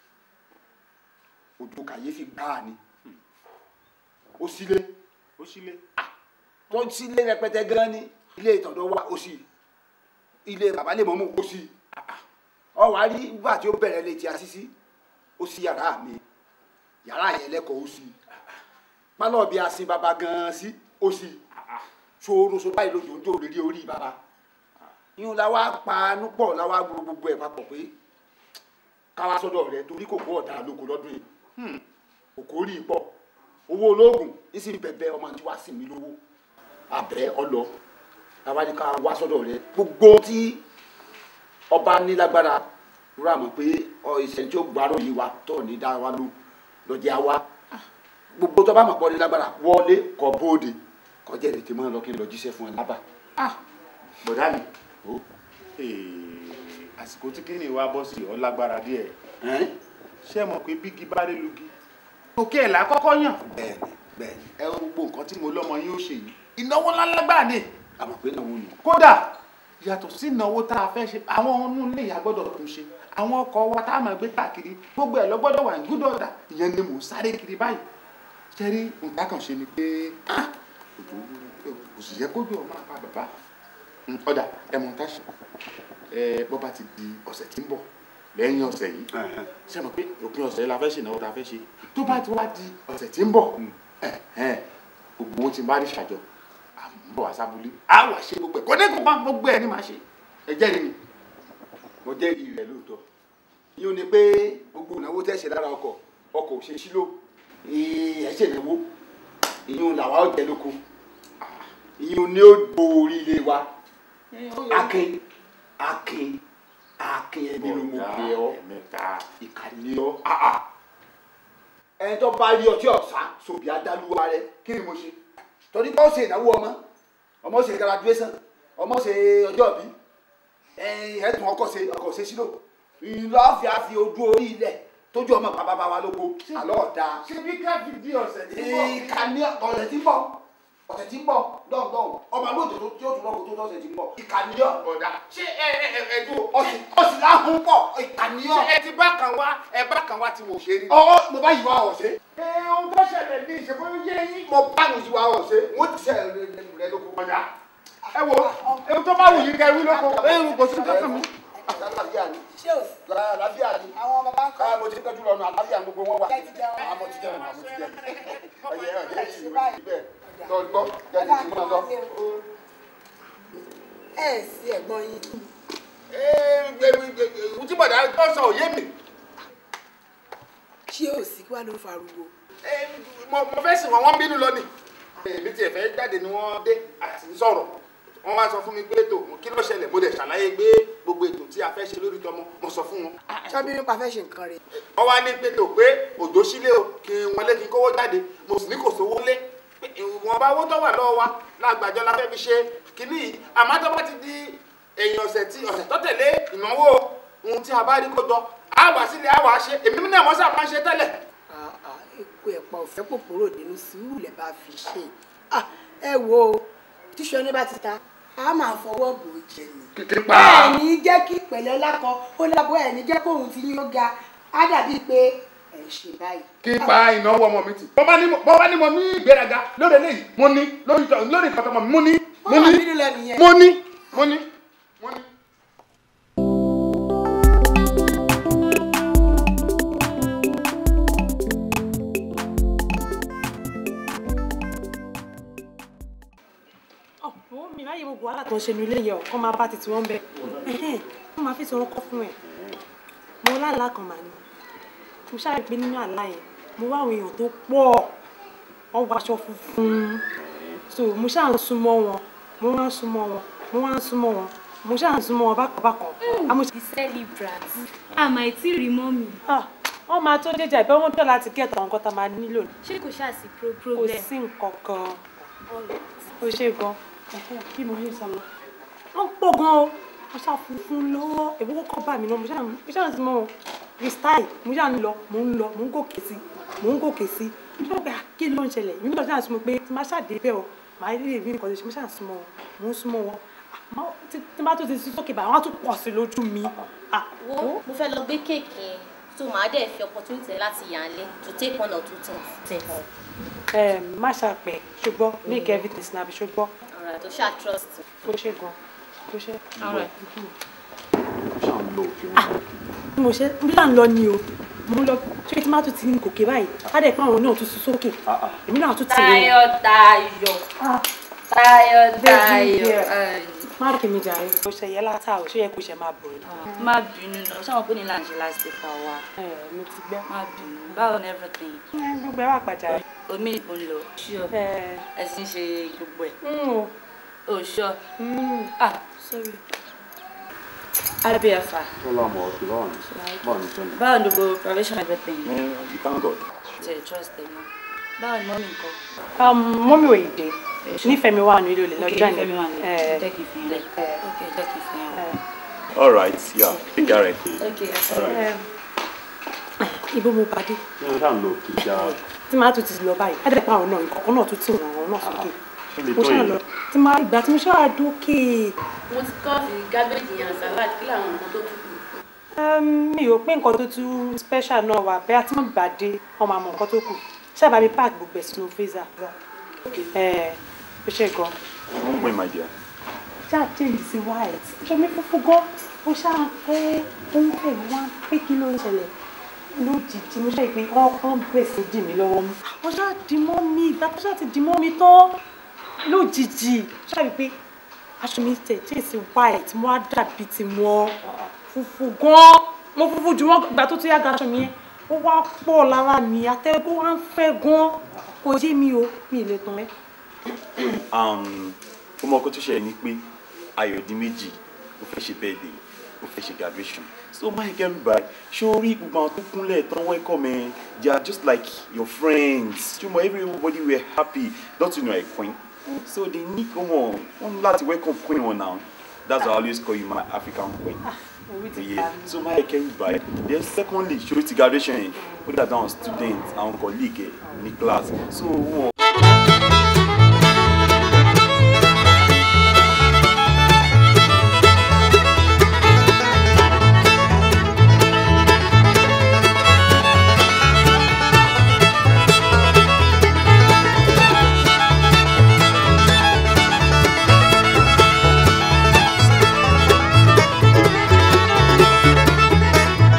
òjò kàyéfì gbáà ni ó sílé
ó sílé
tó ń sílé rẹpẹtẹ gan ni ilé ìtọ̀dọ̀ wa ó sì ilé bàbá lè mọ́mú ó sì ọ wá rí nígbà tí ó bẹ̀rẹ̀ létí asísí ó sì yàrá mi yàrá yẹn lẹ́kọ̀ọ́ ó sì pálọ̀ bí asin bàbá gan-an sí ó sì ṣòroṣo báyìí lójó ń jò lórí orí bàbá yín la wá panú pọ̀ la wá gbogbo gbogbo ẹ̀ papọ̀ pé káwá sọ́dọ̀ rẹ torí kòkó ọ̀dà lóko lọ́dún yìí kòkó rí i pọ̀ owó olóògùn ní sì bẹ̀bẹ̀ ọmọ tí wá sí mi lówó àbẹ́ ọlọ làwa ní ká wá sọ́dọ̀ rẹ gbogbo tí ọba ní lágbára rúra mọ̀ pé ìṣẹ̀ni tí ó gbárò yìí wa tó ní dá wa ló lọ́jẹ́ wa gbogbo tó bá mọ̀ pọ̀ ní lágbára wọlé kọ bóde kọjá ètè máa lọ kí n lọ jíṣẹ́ fún ẹ lábà.
bọ̀dá mi àsìkò tí kíni wa bọ́ sí ọ lágbára díẹ̀ ṣé ẹ mọ̀ pé bígi bá dé lugi òkè ẹ̀ lákọ́kọ́ yàn.
bẹ́ẹ̀ni bẹ́ẹ̀ni.
ẹ wo gbogbo nǹkan tí mo lọ́mọ yín ó ṣe yìí ìnáwó ńláńlá gbà ní.
àmọ́ pé náwó ni.
kódà yàtọ̀ sí ìnáwó tá a fẹ́ ṣe àwọn ọ̀nù ilé ìyá gbọ́dọ̀ tún ṣe àwọn ọkọ̀ wa tá a máa gbé káàkiri gbogbo ẹ̀ lọ gbọ́dọ̀ wà ní gúdọ̀ ọ̀dà ìyẹn ni mò ń sáré kiri báyìí. jẹ́rí nǹkan kan ṣe ni pé òjò kò sì yẹ kójú ọ̀ máa pa bàbá ọ̀dà ẹ̀ mọ̀ tá ṣe ẹ bọ́ bá ti di ọ̀sẹ̀ tí ń bọ̀ lẹ́yìn ọ̀sẹ̀ yìí ṣe mọ̀ pé òpin ọ̀sẹ̀ yìí la fẹ́ ṣe ìnáwó ta fẹ́ ṣe tó bá ti wá di ọ̀sẹ̀ tí ń bọ̀ gbogbo owó tí n bá rí ṣàjọ à ń bọ̀ wá sábúlé á wà ṣe gbogbo ẹ̀ kò ní kó bá gbogbo ẹ̀ ní máa ṣe ẹ jẹ́rìí mi.
mo jẹ́rìí rẹ̀ lóòótọ́ yíò ní pé gbogbo ìnáwó tẹ̀sẹ̀ lára ọkọ̀ ọkọ̀ ò ṣe sílò ẹ̀ ṣe ìnáwó ìyún làwa ó jẹ lóko ìyún ni ó gbòòrí ilé wa akin akin akin ẹbí ló mú pé ọ ìkànnì ọ ẹni tó bá rí ọtí ọ̀sá sòbí adáluwa rẹ kí ni mo ṣe torí pé ó ṣe ìnáwó ọmọ ọmọ ṣe graduation ọmọ ṣe ọjọ́ bí ẹ̀ẹ́dùn ọkọ̀ ṣe ọkọ̀ ṣe sílò ìlọ́ọ̀fì àfi ojú orí ilẹ̀ tójú ọmọ bàbá bàbá lóko àlọ́ ọ̀dà.
ṣé bí káfí di ọ̀sẹ̀ tí ń bọ̀.
ìkànnì ọ̀sẹ̀ tí ń bọ̀ ọ̀sẹ̀ tí ń bọ̀ dọ̀ndọ̀n ọmọ lóòótọ́ tó tí ó tún lọ́kọ̀ tó lọ́sẹ̀ tí ń bọ̀ ìkànnì
ọ̀dà. ṣé ẹ ẹ ẹ ẹ dúró.
ọ̀sìn láhùn pọ̀ ìkànnì ọ̀.
ṣé ẹ ti bá kan wá ẹ bá kan wá tí mo ṣe rí.
ọwọ́ mo bá yìí wá ọ̀sẹ̀.
ẹ ohun tó ṣẹlẹ̀ ní ìṣègùn yé yín.
mo bá yìí wá ọ̀sẹ̀ wọ́n ti sẹ́ rẹ lóko.
ọ̀dà ẹ wo ohun tó bá wù yín kẹ́ wí lóko ẹ kò sí tó kàn mí
àlàáfíà ni.
ṣé o sí.
àlàáfíà ni.
àwọn bàbá ń kọ́.
mo ti tọ́jú lọ́nu àlàáfíà gbogbo wọn wà.
Ẹ ti jẹun.
àmọ́ ti jẹun àmọ́ ti jẹun. ọyẹ ọyẹ yìí ló ti bẹ́ẹ̀. lọ gbọ́ jáde tí mo lọ.
ẹ ẹ sí ẹ̀gbọ́n yín.
tí bọ̀dá tó sọ òye mi.
ṣé o sí kí wàá ló ń farúgbó.
mo fẹ́ sìn wọ́n wọ́n bínú lọ ni. èmi tiẹ̀ fẹ́ jáde ni wọ́n dé àti sọ̀rọ̀ wọ́n wá sọ fún mi pé tó kí ló ṣẹlẹ̀ mo dẹ̀ ṣàlàyé gbé gbogbo ètò tí a fẹ́ ṣe lórí tọmọ mo sọ fún wọn.
ṣábí nípa fẹ́ ṣe nǹkan rẹ̀.
wọ́n wá ní pé tó pé òjò sílé o kí wọ́n lé kí n kówó jáde mo sì ní kò sówó lé ìwọ̀n bá owó tó wà lọ́wọ́ wa lágbàjọ la fẹ́ fi ṣe kínní yìí àmọ́ tó bá ti di èyàn ọ̀sẹ̀ tí ọ̀sẹ̀ tó tẹ̀lé ìnáwó ohun tí a bá rí kó jọ á wá sílé á wá ṣe èmi náà mọ́ sáà máa ń ṣe tẹ́lẹ̀.
epo ẹ̀pà òfẹ́ pòpòrò nínú sùúrù lẹ̀ bá fi ṣe ẹ wo tíṣọ ní bá ti ta a máa fọwọ́ bò ó jẹ ni. bẹ́ẹ̀ ni jẹ́ kí pẹ̀lẹ́ lákọ ó lábọ́ ẹ̀ ní jẹ́ kóhun ti yín ó ga á dàbí pé ẹ̀ ń ṣe báyìí.
kí n pa ìnáwó ọmọ mi tì. bọ́ bá ní bọ́ bá ní mo ní ìgbéraga lórí eléyìí mo ní lórí lórí ìtọ́tọ́ mọ̀ mi mo ní mo ní mo ní mo ní mo ní.
ọ̀pọ̀ mi láyé gbogbo wàhálà tó ń ṣe ní ilé yẹn kọ́ máa bá títí wọ́n bẹ̀ wọ́n máa fi sọ̀rọ̀ kọ́ fún ẹ̀ mo lálàá kan màá ní mo ṣáà rí pé nínú àlá yẹn mo wá àwọn èèyàn tó pọ̀ wọ́n wọ aṣọ funfun so mo ṣáà ń súnmọ́ wọn mo wá ń súnmọ́ wọn mo wá ń súnmọ́ wọn mo ṣáà ń súnmọ́ wọn bákan bákan.
the celebrant àmọ́ ìtí rí mọ́ mi.
wọ́n máa tó déjà ìbẹ́ wọn dọ̀ láti gẹ̀ẹ́tọ̀ nǹkan tá a máa nílò.
ṣé kò ṣáà sí pro
kò
problem.
sí nǹkan kan ó ṣe gan kí mo ṣe sọ lọ. wọ́n pọ̀ gan o mo ṣáà funfun lọ́wọ́ èmi kọ́kọ́ bá mi náà mo ṣáà mo ṣáà ń súnmọ́ wọn freestyle mo ṣáà ń lọ mo ń lọ mo ń gòkè sí mo ń gòkè sí mo ṣáà gbà kí ló ń ṣẹlẹ̀ èmi náà ṣáà súnmọ́ pé tí má ṣáà dé bẹ́ẹ̀ o màá rí èmi nǹkan tó ṣe mo ṣáà súnmọ́ wọn mo ń súnmọ́ wọn àmọ́ tí tí bá tó ti sí sókè báyìí wọ́n á tún pọ̀ sí lójú mi.
wo mo fẹ́ lọ gbé kéèkì yẹn so màá dẹ̀ fi opportunity láti yàn án lé to take one or two things.
ẹ má ṣàpẹ ṣùgbọ́n make everything snap ṣùgbọ́n
alright o ṣáà trust.
ó ṣe gan ó ṣe.
alright.
ṣáà ń lọ òkè
bí mo ṣe bí là ń lọ ni o mo ń lọ ṣé tí má tún ti ní gòkè báyìí á dẹ̀ pé àwọn náà tún sún sókè èmi náà tún ti rẹ̀
Táyọ̀ Táyọ̀ Táyọ̀ Táyọ̀.
má kí mi jàre ó ṣe yẹ látà ó ṣe yẹ kó ṣe máa bọ̀ ẹ́.
má bínú náà ṣáwọn pé ní là ń ṣe last paper wa.
ẹ mi ti gbẹ́.
má bínú báwo ni everything.
gbogbo ẹ wà pàjá.
omi ìbò ń lọ sure ẹsìn ṣe gbogbo ẹ. o sure. ah sorry. abiafa
tó lámọ̀ ọ̀sẹ̀ báwọn ní báwọn ní sọ́nà.
báwo ni gbogbo preparation everything.
you thank God.
ṣe trust ẹ mọ báwo ni mọ́mí nǹkan.
mọ́mí ò ìdè nífẹ̀ẹ́ mi wà nílò lè lọ́jọ́
nífẹ̀ẹ́ mi wà nílò jẹ́ kí n fi lẹ̀ ok jẹ́ kí n fi hàn.
all right yeah take care of it.
ok
all right.
ibo mo pàdé
ní ọjà ń lo òkè já
tí máa tún ti lọ báyìí á dẹ̀ pé àwọn náà nǹkan kan náà tún tì wọ́n àwọn náà sókè
ṣé lè
mo
tó
ṣáà
yẹn
lọ tí máa ìgbà tí mo ṣáà dókè
mo ti kọ́ sí gábéjì yẹn salad kí làwọn nǹkan tó tún kù.
um, mi ò pé nǹkan tó tún special náà wà bẹ́ẹ̀ tí wọ́n bá dé wọ́n máa mọ nǹkan tó kù ṣáàbà mi park gbogbo ẹ̀ sínú freezer ẹ̀ ó ṣe gan
wọ́n pè my dear.
ṣáà change sí white ṣomi fúnfún gan ó ṣáà pé ó ń pè wá pé kí ló ń ṣẹlẹ̀ lójijì mo ṣáà pé wọ́n kàn bẹ̀rẹ̀ sí dì mí lọ́wọ́ mú wọ́n ṣáà dì mọ́ mi ìgbà tó ṣáà ti dì mọ́ mi tán lójijì ṣáà rí pé aṣọ mi tẹ̀ change sí white mo á dàbí ti wọ́n funfun gan mo funfun jù wọ́n ìgbà tó tún yá gaṣọ mi yẹn ó wá pọ̀ lára mi atẹ́gùn wá ń fẹ́ gan kò yé mi o mi ì lè tán ẹ́.
um ó mọ ọkọ tó ṣẹlẹ̀ ní pé ayọ̀dínméjì ó fẹ́ ṣe birthday ó fẹ́ ṣe graduation so máa kẹ́ mi báyìí ṣé o rí gbogbo àwọn tó kúnlẹ̀ tán welcome ẹ they are just like your friends ṣùgbọ́n everybody were happy don't you know a queen so they need ọmọ wọn ní láti welcome queen wọn now that's why I always call you my African queen. Yeah. so máa kẹ́ mi báyìí then secondly ṣé o ti graduation yẹn ó dàbí àwọn students àwọn colleague ẹ ní class so wọn.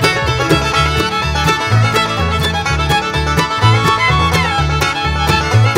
Thank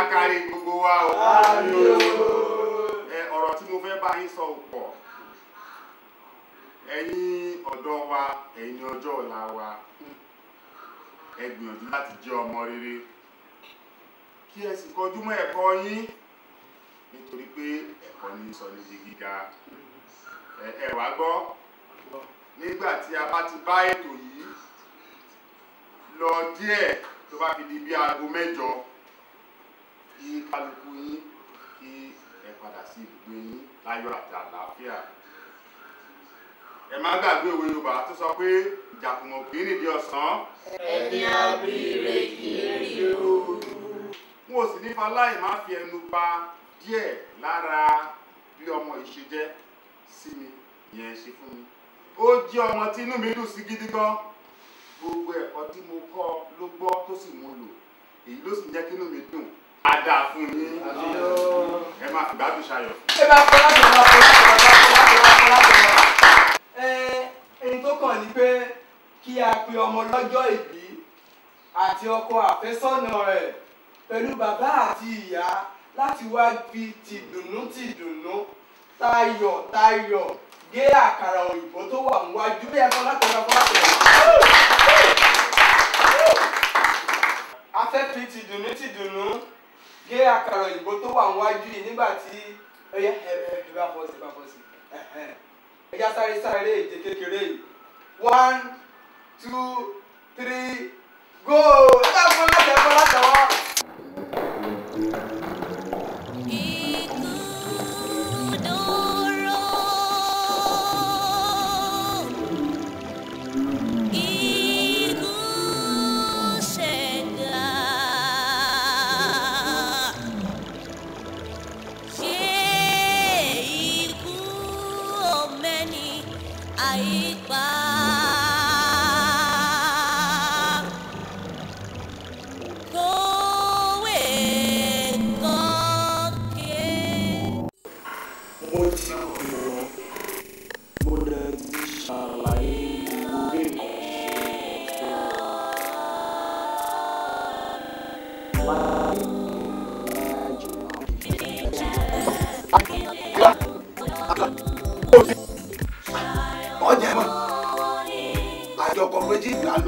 kárí gbogbo wa o. ẹ ọ̀rọ̀ tí mo fẹ́ bá yín sọ ò pọ̀ ẹ̀yin ọ̀dọ́ wa ẹ̀yin ọjọ́ ọ̀la wa ẹ gbìyànjú láti jẹ́ ọmọ rere kí ẹ sì kọjú mọ́ ẹ̀kọ́ yín nítorí pé ẹ̀kọ́ ní sọ ní di gíga ẹ ẹ wá gbọ́ nígbà tí a bá ti bá ètò yìí lọ díẹ̀ tó bá fi di bí aago mẹ́jọ kí kálukú yín kí ẹ padà sí ibùgbé yín láyọ̀ àti àlàáfíà ẹ má gbàgbé òwe Yorùbá tó sọ pé ìjàkùmọ̀ kì í nìdí ọ̀sán.
ẹni abíire kì í rí ooru.
n ò sì ní faláì má fi ẹnu bà díẹ̀ lára bí ọmọ yìí ṣe jẹ́ sí mi ìyẹn ṣe fún mi ó jẹ́ ọmọ tí inú mi dùn sí gidi gan gbogbo ẹ̀kọ́ tí mo kọ́ ló gbọ́ tó sì mú lò èyí ló sì jẹ́ kí inú mi dùn á dáa fún yín ẹ máa fi gbádùn ṣayọ̀.
ẹ bá kọ́ láti ọ̀la kọ́ láti ọ̀la kọ́ láti ọ̀la kọ́ láti ọ̀la. ẹ ẹni tó kàn ní pé kí a pe ọmọ lọ́jọ́ ìbí àti ọkọ àfẹ́sọ́nà rẹ̀ pẹ̀lú bàbá àti ìyá láti wá fi tìdùnnú tìdùnnú tayọ̀ tayọ̀ gé àkàrà òyìnbó tó wà níwájú bí ẹ̀kọ́ láti ọ̀la kọ́ láti ọ̀la. a fẹ́ fi tìdùnnú tìdùnnú gé àkàrà òyìnbó tó wà níwájú yìí nígbà tí ẹ yẹ ẹ ẹ ẹ bá fọ́ sí bá fọ́ sí ẹ já sáré sáré èjè kékeré yìí one two three go ẹ bá fọ́ láti ẹ fọ́ láti ọwọ́.
mo ti kùnà mo dẹ̀ ti ṣàlàyé lórí
ọjà mọ àjọ kọmọlẹ́jì ìgbà lọ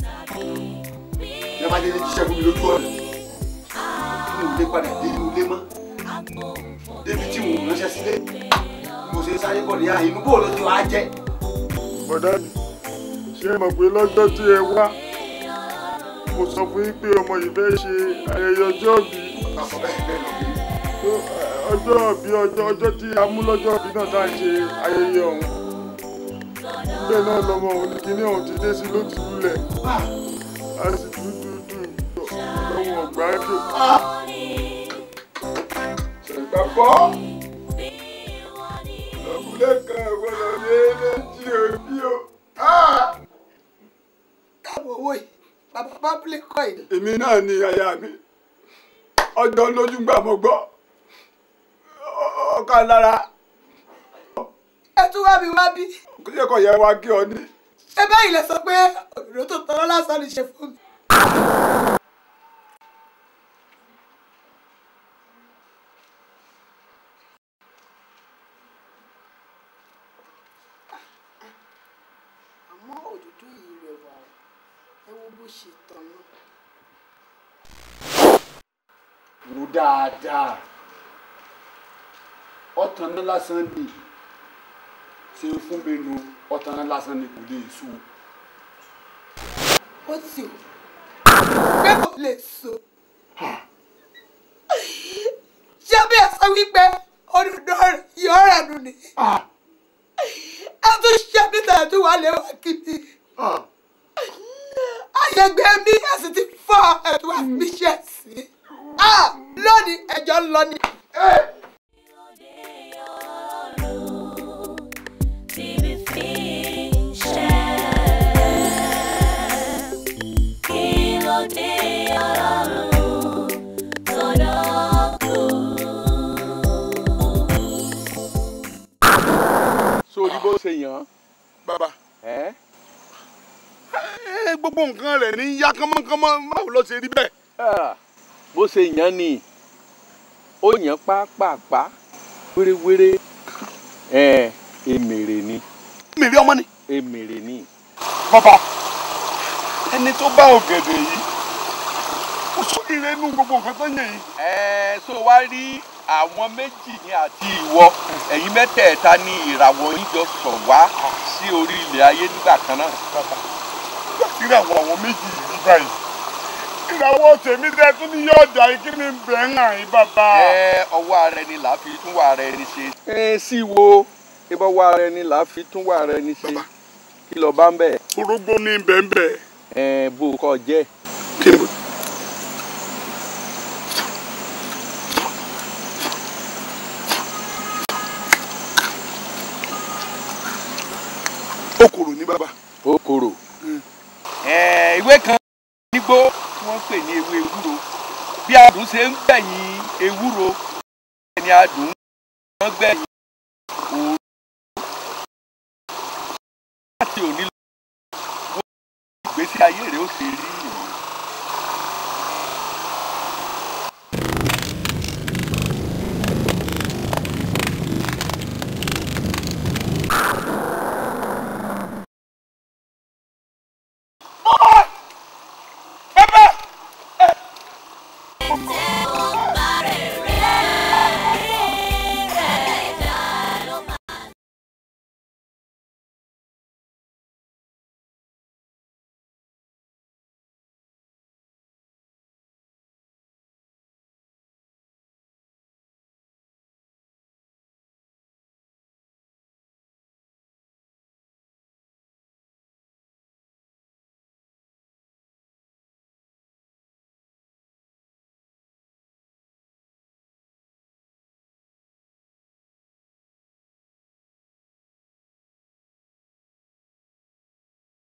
ní abájẹ́ ní jíṣẹ́ fún mi lójú ọ̀nà inú ilé padà dé inú ilé mọ́ débi tí mo ránṣẹ́ sílé mo ṣe sáré bọ̀ níyà inú bóòlù tí wàá jẹ́.
bọ̀dá mi ṣé ẹ mọ̀ pé lọ́jọ́ tí ẹ wá mo sọ fún yín pé ọmọ yìí fẹ́ ṣe ayẹyẹ ọjọ́ bí ọjọ́ bí ọjọ́ ọjọ́ tí a mú lọ́jọ́ bí náà tá à ń ṣe ayẹyẹ ọ̀hún bẹ́ẹ̀ náà lọmọ òun ní kíní ọ̀hún ti dé sí ló ti lulẹ̀ a sì dúdú dùn lọ́wọ́ ọ̀gbájú.
ṣègbàgbọ́ ọ̀gbìn kan gbọ́dọ̀ ní méjì òbí o.
káàbọ̀ owó yìí bàbá public coin.
èmi náà ni aya mi ọjọ́ lójú gbà mọ́ gbọ́ ọkà lára
ẹ tún wá mi wá bí.
kò yẹ kó yẹ wá kí ọ ní.
ẹ báyìí lẹ sọ pé òdòdó tó tọrọ lásán ni ṣe fún mi.
àmọ́ òdòdó yìí rẹwà o ẹ wo bó ṣe tọ̀nà.
rò dáadáa ọ̀tàn náà lásán ni ṣe fún mi nu ọ̀tàn náà lásán ni kò lè sùn.
ó sì ò pé kò lè so. ṣé bí ẹ sọ wípé òdòdó yọ rẹ̀ nù ni. ẹ tún ṣe mí tẹ̀ tún wà lé wá kí mi. àyẹ̀gbẹ́ mi ẹ sì ti fọ́ ẹ̀tún àmì ṣẹ̀ sí. lónìí ẹjọ́ ń lọ ni.
sórí bó ṣe yàn án.
bàbá
ẹ́
ẹ gbogbo nǹkan rẹ̀ ní yá kánmọ́kánmọ́ báwo ló ṣe rí bẹ́ẹ̀.
bó ṣe yàn án ni ó yàn pápápá wéréwéré ẹ èmèrè ni.
èmèrè ọmọ ni.
èmèrè ni.
bàbá ẹni tó bá ògèdè yìí ó sóríire nú gbogbo nǹkan tó yẹ yìí.
ẹ so wá rí àwọn méjì ní àti ìwọ ẹ̀yin mẹ́tẹ̀ẹ̀ta ní ìràwọ̀ yín jọ sọ̀ wá sí orí ilẹ̀ ayé nígbà kan náà.
ìràwọ̀ àwọn méjì yìí báyìí ìràwọ̀ tèmi tẹ́ tún ní yóò dà kí ni bẹ́ẹ̀ ń hàn yín bàbá.
ẹ ọwọ́ ara ẹni là á fi tún wà ara ẹni ṣe. ẹ sì wo ibà wà ara ẹni là á fi tún wà ara ẹni ṣe. kí lọ bá ń bẹ̀.
orógbó ní bẹ́ẹ̀
ẹ bó o kọ jẹ́.
kí ni. okòrò ní bàbá.
okòrò. ẹ ìwé kan nígbó tí wọ́n pè ní ewé ewúro bí adùn ṣe ń gbẹ̀yìn ewúro ẹni adùn wọ́n gbẹ̀yìn òru láti òní lọ wọ́n ìgbésí ayé rẹ̀ ó ṣe rí